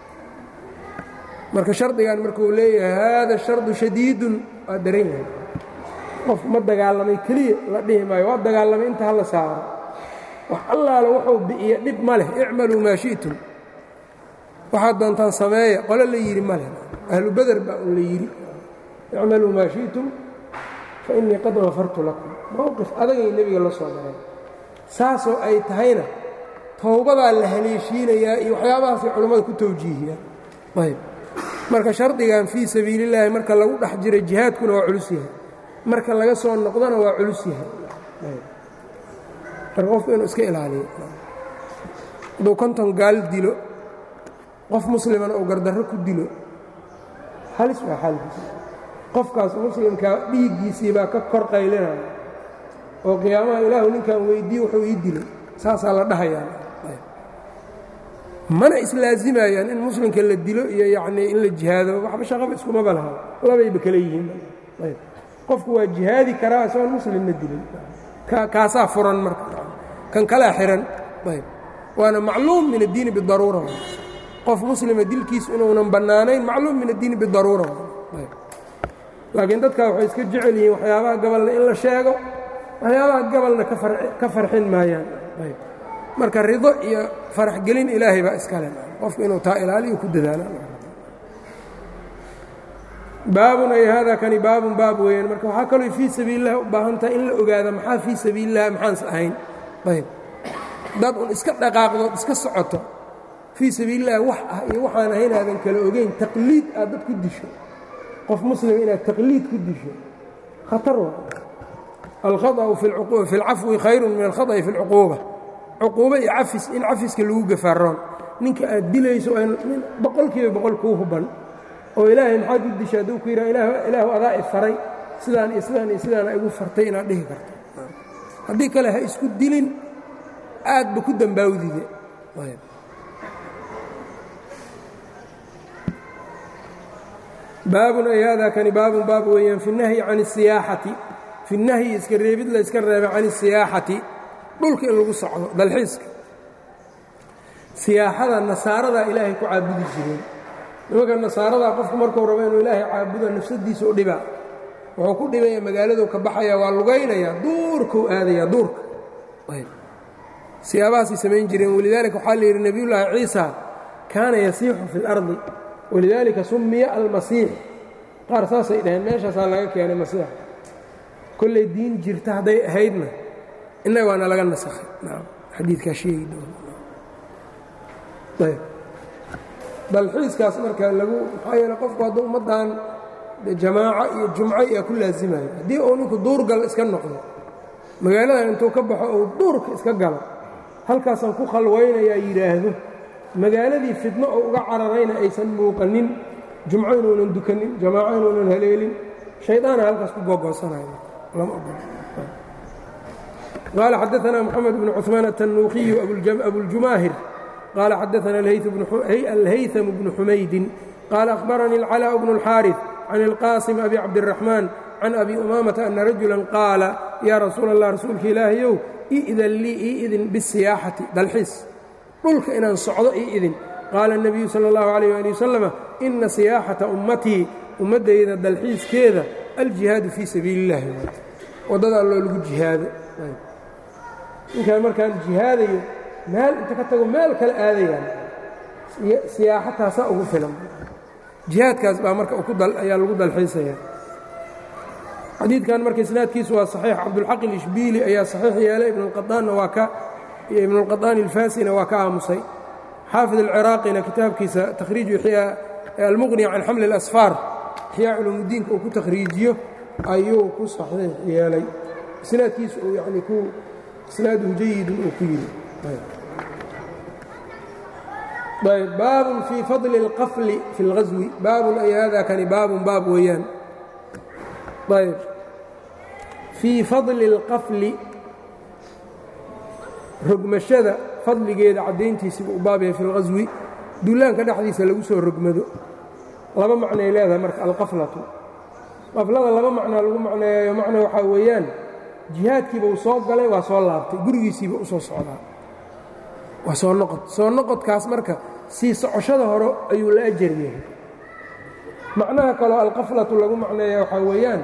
marka shardigan markuu leeyahay haada shardu shadiidun waa daran yahay qof ma dagaalamay keliya la dhihi maayo waa dagaalamay inta hala saaro wax allaala wuxuu bi'iya dhib ma leh icmaluu maa shi'tum waxaad doontaan sameeya qole la yidhi ma leh ahlu beder baa un la yidhi icmaluu maa shi'tum fa innii qad hafartu lakum mowqif adagay nebiga la soo mareen saasoo ay tahayna towbadaa la haleeshiinayaa iyo waxyaabahaasay culammada ku tawjiihiyaan ayb marka shardigan fii sabiilillaahi marka lagu dhex jira jihaadkuna waa culus yahay marka laga soo noqdona waa culus yahay marka qofku inuu iska ilaaliyo hadduu konton gaal dilo qof muslimana uu gardarro ku dilo halis waa xaalkiisa qofkaas muslimkaa dhiiggiisii baa ka kor qaylinaya oo qiyaamaha ilaahu ninkan weyddiiye wuxuu ii dilay saasaa la dhahayaa mana islaazimayaan in muslimka la dilo iyo yacnii in la jihaado waxba shaqaba iskumaba laha labayba kale yihiin ayb qofku waa jihaadi karaa isagoon muslimna dilin kaasaa furan marka kan kalaa xihan ayb waana macluum min addiini bidaruura qof muslima dilkiisu inuunan bannaanayn macluum min addiini bidaruura ayb laakiin dadkaa waxay iska jecel yihiin waxyaabaha gabalna in la sheego waxyaabaha gabalna ka farxin maayaan ayb marka rido iyo faraxgelin ilaahay baa iskale qofku inuu taa ilaaliyo ku dadaala baabun ay haadaa kani baabun baab weeyaan marka waxaa kaloo fii sabiilillahi u baahan tahay in la ogaada maxaa fii sabiilillahi maxaanse ahayn ayb dad un iska dhaqaaqdood iska socoto fii sabiilillahi wax ah iyo waxaan ahayn aadan kala ogeyn taqliid aad dad ku disho qof muslim inaad taqliid ku disho khatar wa alkhaطأu fi اlcafwi khayru min alkhaطأi fi اlcuquuba cuquubo iyo cafis in cafiska lagu gafaaroon ninka aad dilayso nin boqol kiiba boqol kuu huban oo ilaahay maxaad u disha hadduu ku yidhaha ilaahu adaa i faray sidaan iyo sidaan iyo sidaana igu fartay inaad dhihi karto haddii kale ha isku dilin aadba ku dambaawdide baabun ay haadaa kani baabun baab weeyaan fi nahyi can الsiyaaxati fi nahyi iska reebid la iska reeba can الsiyaaxati dhulka in lagu socdo dalxiiska siyaaxada nasaaradaa ilaahay ku caabudi jireen nimanka nasaaradaa qofku markuu rabo inuu ilaahay caabudo nafsadiisa u dhibaa wuxuu ku dhibaya magaaladuu ka baxaya waa lugaynayaa duurkuu aadayaa duurka siyaabahaasay samayn jireen walidaalika waxaa la yidhi nebiyullaahi ciisa kaana yasiixu fi اlardi walidaalika summiya almasiix qaar saasay dhaheen meeshaasaa laga keenay masiixa kollay diin jirta hadday ahaydna innaga waana laga nasakhay xadiidkaa sheegi doona dalxiiskaas marka lagu maxaa yeele qofku hadduu ummaddan jamaaco iyo jumco iyaa ku laasimayo haddii uu ninku duurgal iska noqdo magaaladan intuu ka baxo uu duurka iska galo halkaasaan ku khalwaynayaa yidhaahdo magaaladii fidno oo uga cararayna aysan muuqanin jumco inuunan dukanin jamaaco inuunan haleelin shaydaana halkaas ku googoosanaya lama ogolo قال xدثنا محمد بن عثمان التنوuخي أبوالجماهر قال xدثنا الهyثم بن حمyد قال أخبرني العلاء بن الحارث عن القاسم أبي عبدالرحمن عن أبي أمامة أن رجuلا قاaل يا رsuuل الله رasuulka ilaahyw إئdن lii ii idin bالسiyاaxaةi dalxiis dhulka inaan socdo ii idin qaala النبiyu slى الlaه عليه aلي وسلم إna siyaaxaةa ummatii ummaddayda dalxiiskeeda alجihaadu fii sabiili الlahi waddadaa loo lagu jihaado ninkaan markaan jihaadayo meel inta ka tago meel kale aadayaan siyaaxataasaa ugu filan jihaadkaas baa marka ayaa lagu dalxiisaya xadiidkan marka isnaadkiisu waa saxiix cabdulxaq ilishbiili ayaa saxiix yeelay ibnulqaaanna waa ka iyo ibnulqaطaani ilfaasina waa ka aamusay xaafid alciraaqina kitaabkiisa takhriiju almuqni can xamli اlasfaar ixyaa culumudiinka uu ku takhriijiyo ayuu ku saxiix yeelay isnaadkiisu uu yani ku isnaaduhu jayidun uu ku yidhi ayb baabun fii fadli اlqafli fi اlghaswi baabun ay hada kani baabun baab weeyaan ayb fii fadli اlqafli rogmashada fadligeeda caddayntiisiba u baab yahay fi اlghaswi dullaanka dhexdiisa lagu soo rogmado laba macnay leedahay marka alqaflatu qaflada laba macnaa lagu macneeyayo macna waxaa weeyaan jihaadkiiba uu soo galay waa soo laabtay gurigiisiiba u soo socdaa waa soo noqod soo noqodkaas marka sii socoshada hore ayuu la ajar yahay macnaha kaloo alqaflatu lagu macneeya waxaa weeyaan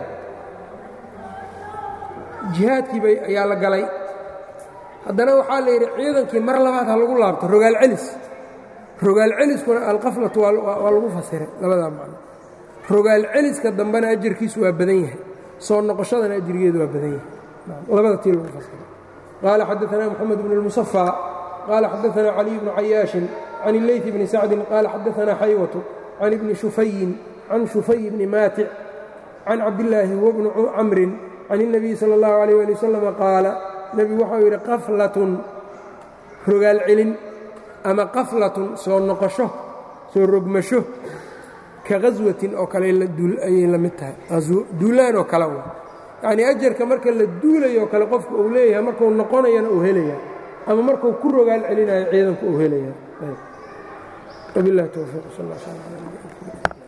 jihaadkiiba ayaa la galay haddana waxaa la yidhi ciidankii mar labaad ha lagu laabto rogaal celis rogaal celiskuna alqaflatu waa lagu fasiray labadaa macno rogaal celiska dambena ajarkiisu waa badan yahay soo noqoshadana ajrigeedu waa badan yahay labada tii lagu fasiray qaala xadaثna moxamed bn اlmusafى qaala xadaثna caliي bnu cayaaشhin can اleyث bni sacdin qaala xadaثna xaywatu can ibni shufayin can shufay bni maatic can cabdillaahi huwa bni camrin can الnabiyi salى اllahu عalيه ali wasalam qaala nebigu waxau yidhi qaflatun rogaal celin ama qaflatun soo noqosho soo rogmasho ka haswatin oo kale ayay la mid tahay duulaan oo kale yacnii ajarka marka la duulayoo kale qofka uu leeyahay markuu noqonayana uu helaya ama markuu ku rogaal celinayo ciidanku uu helaya wabilahi towfiiq sal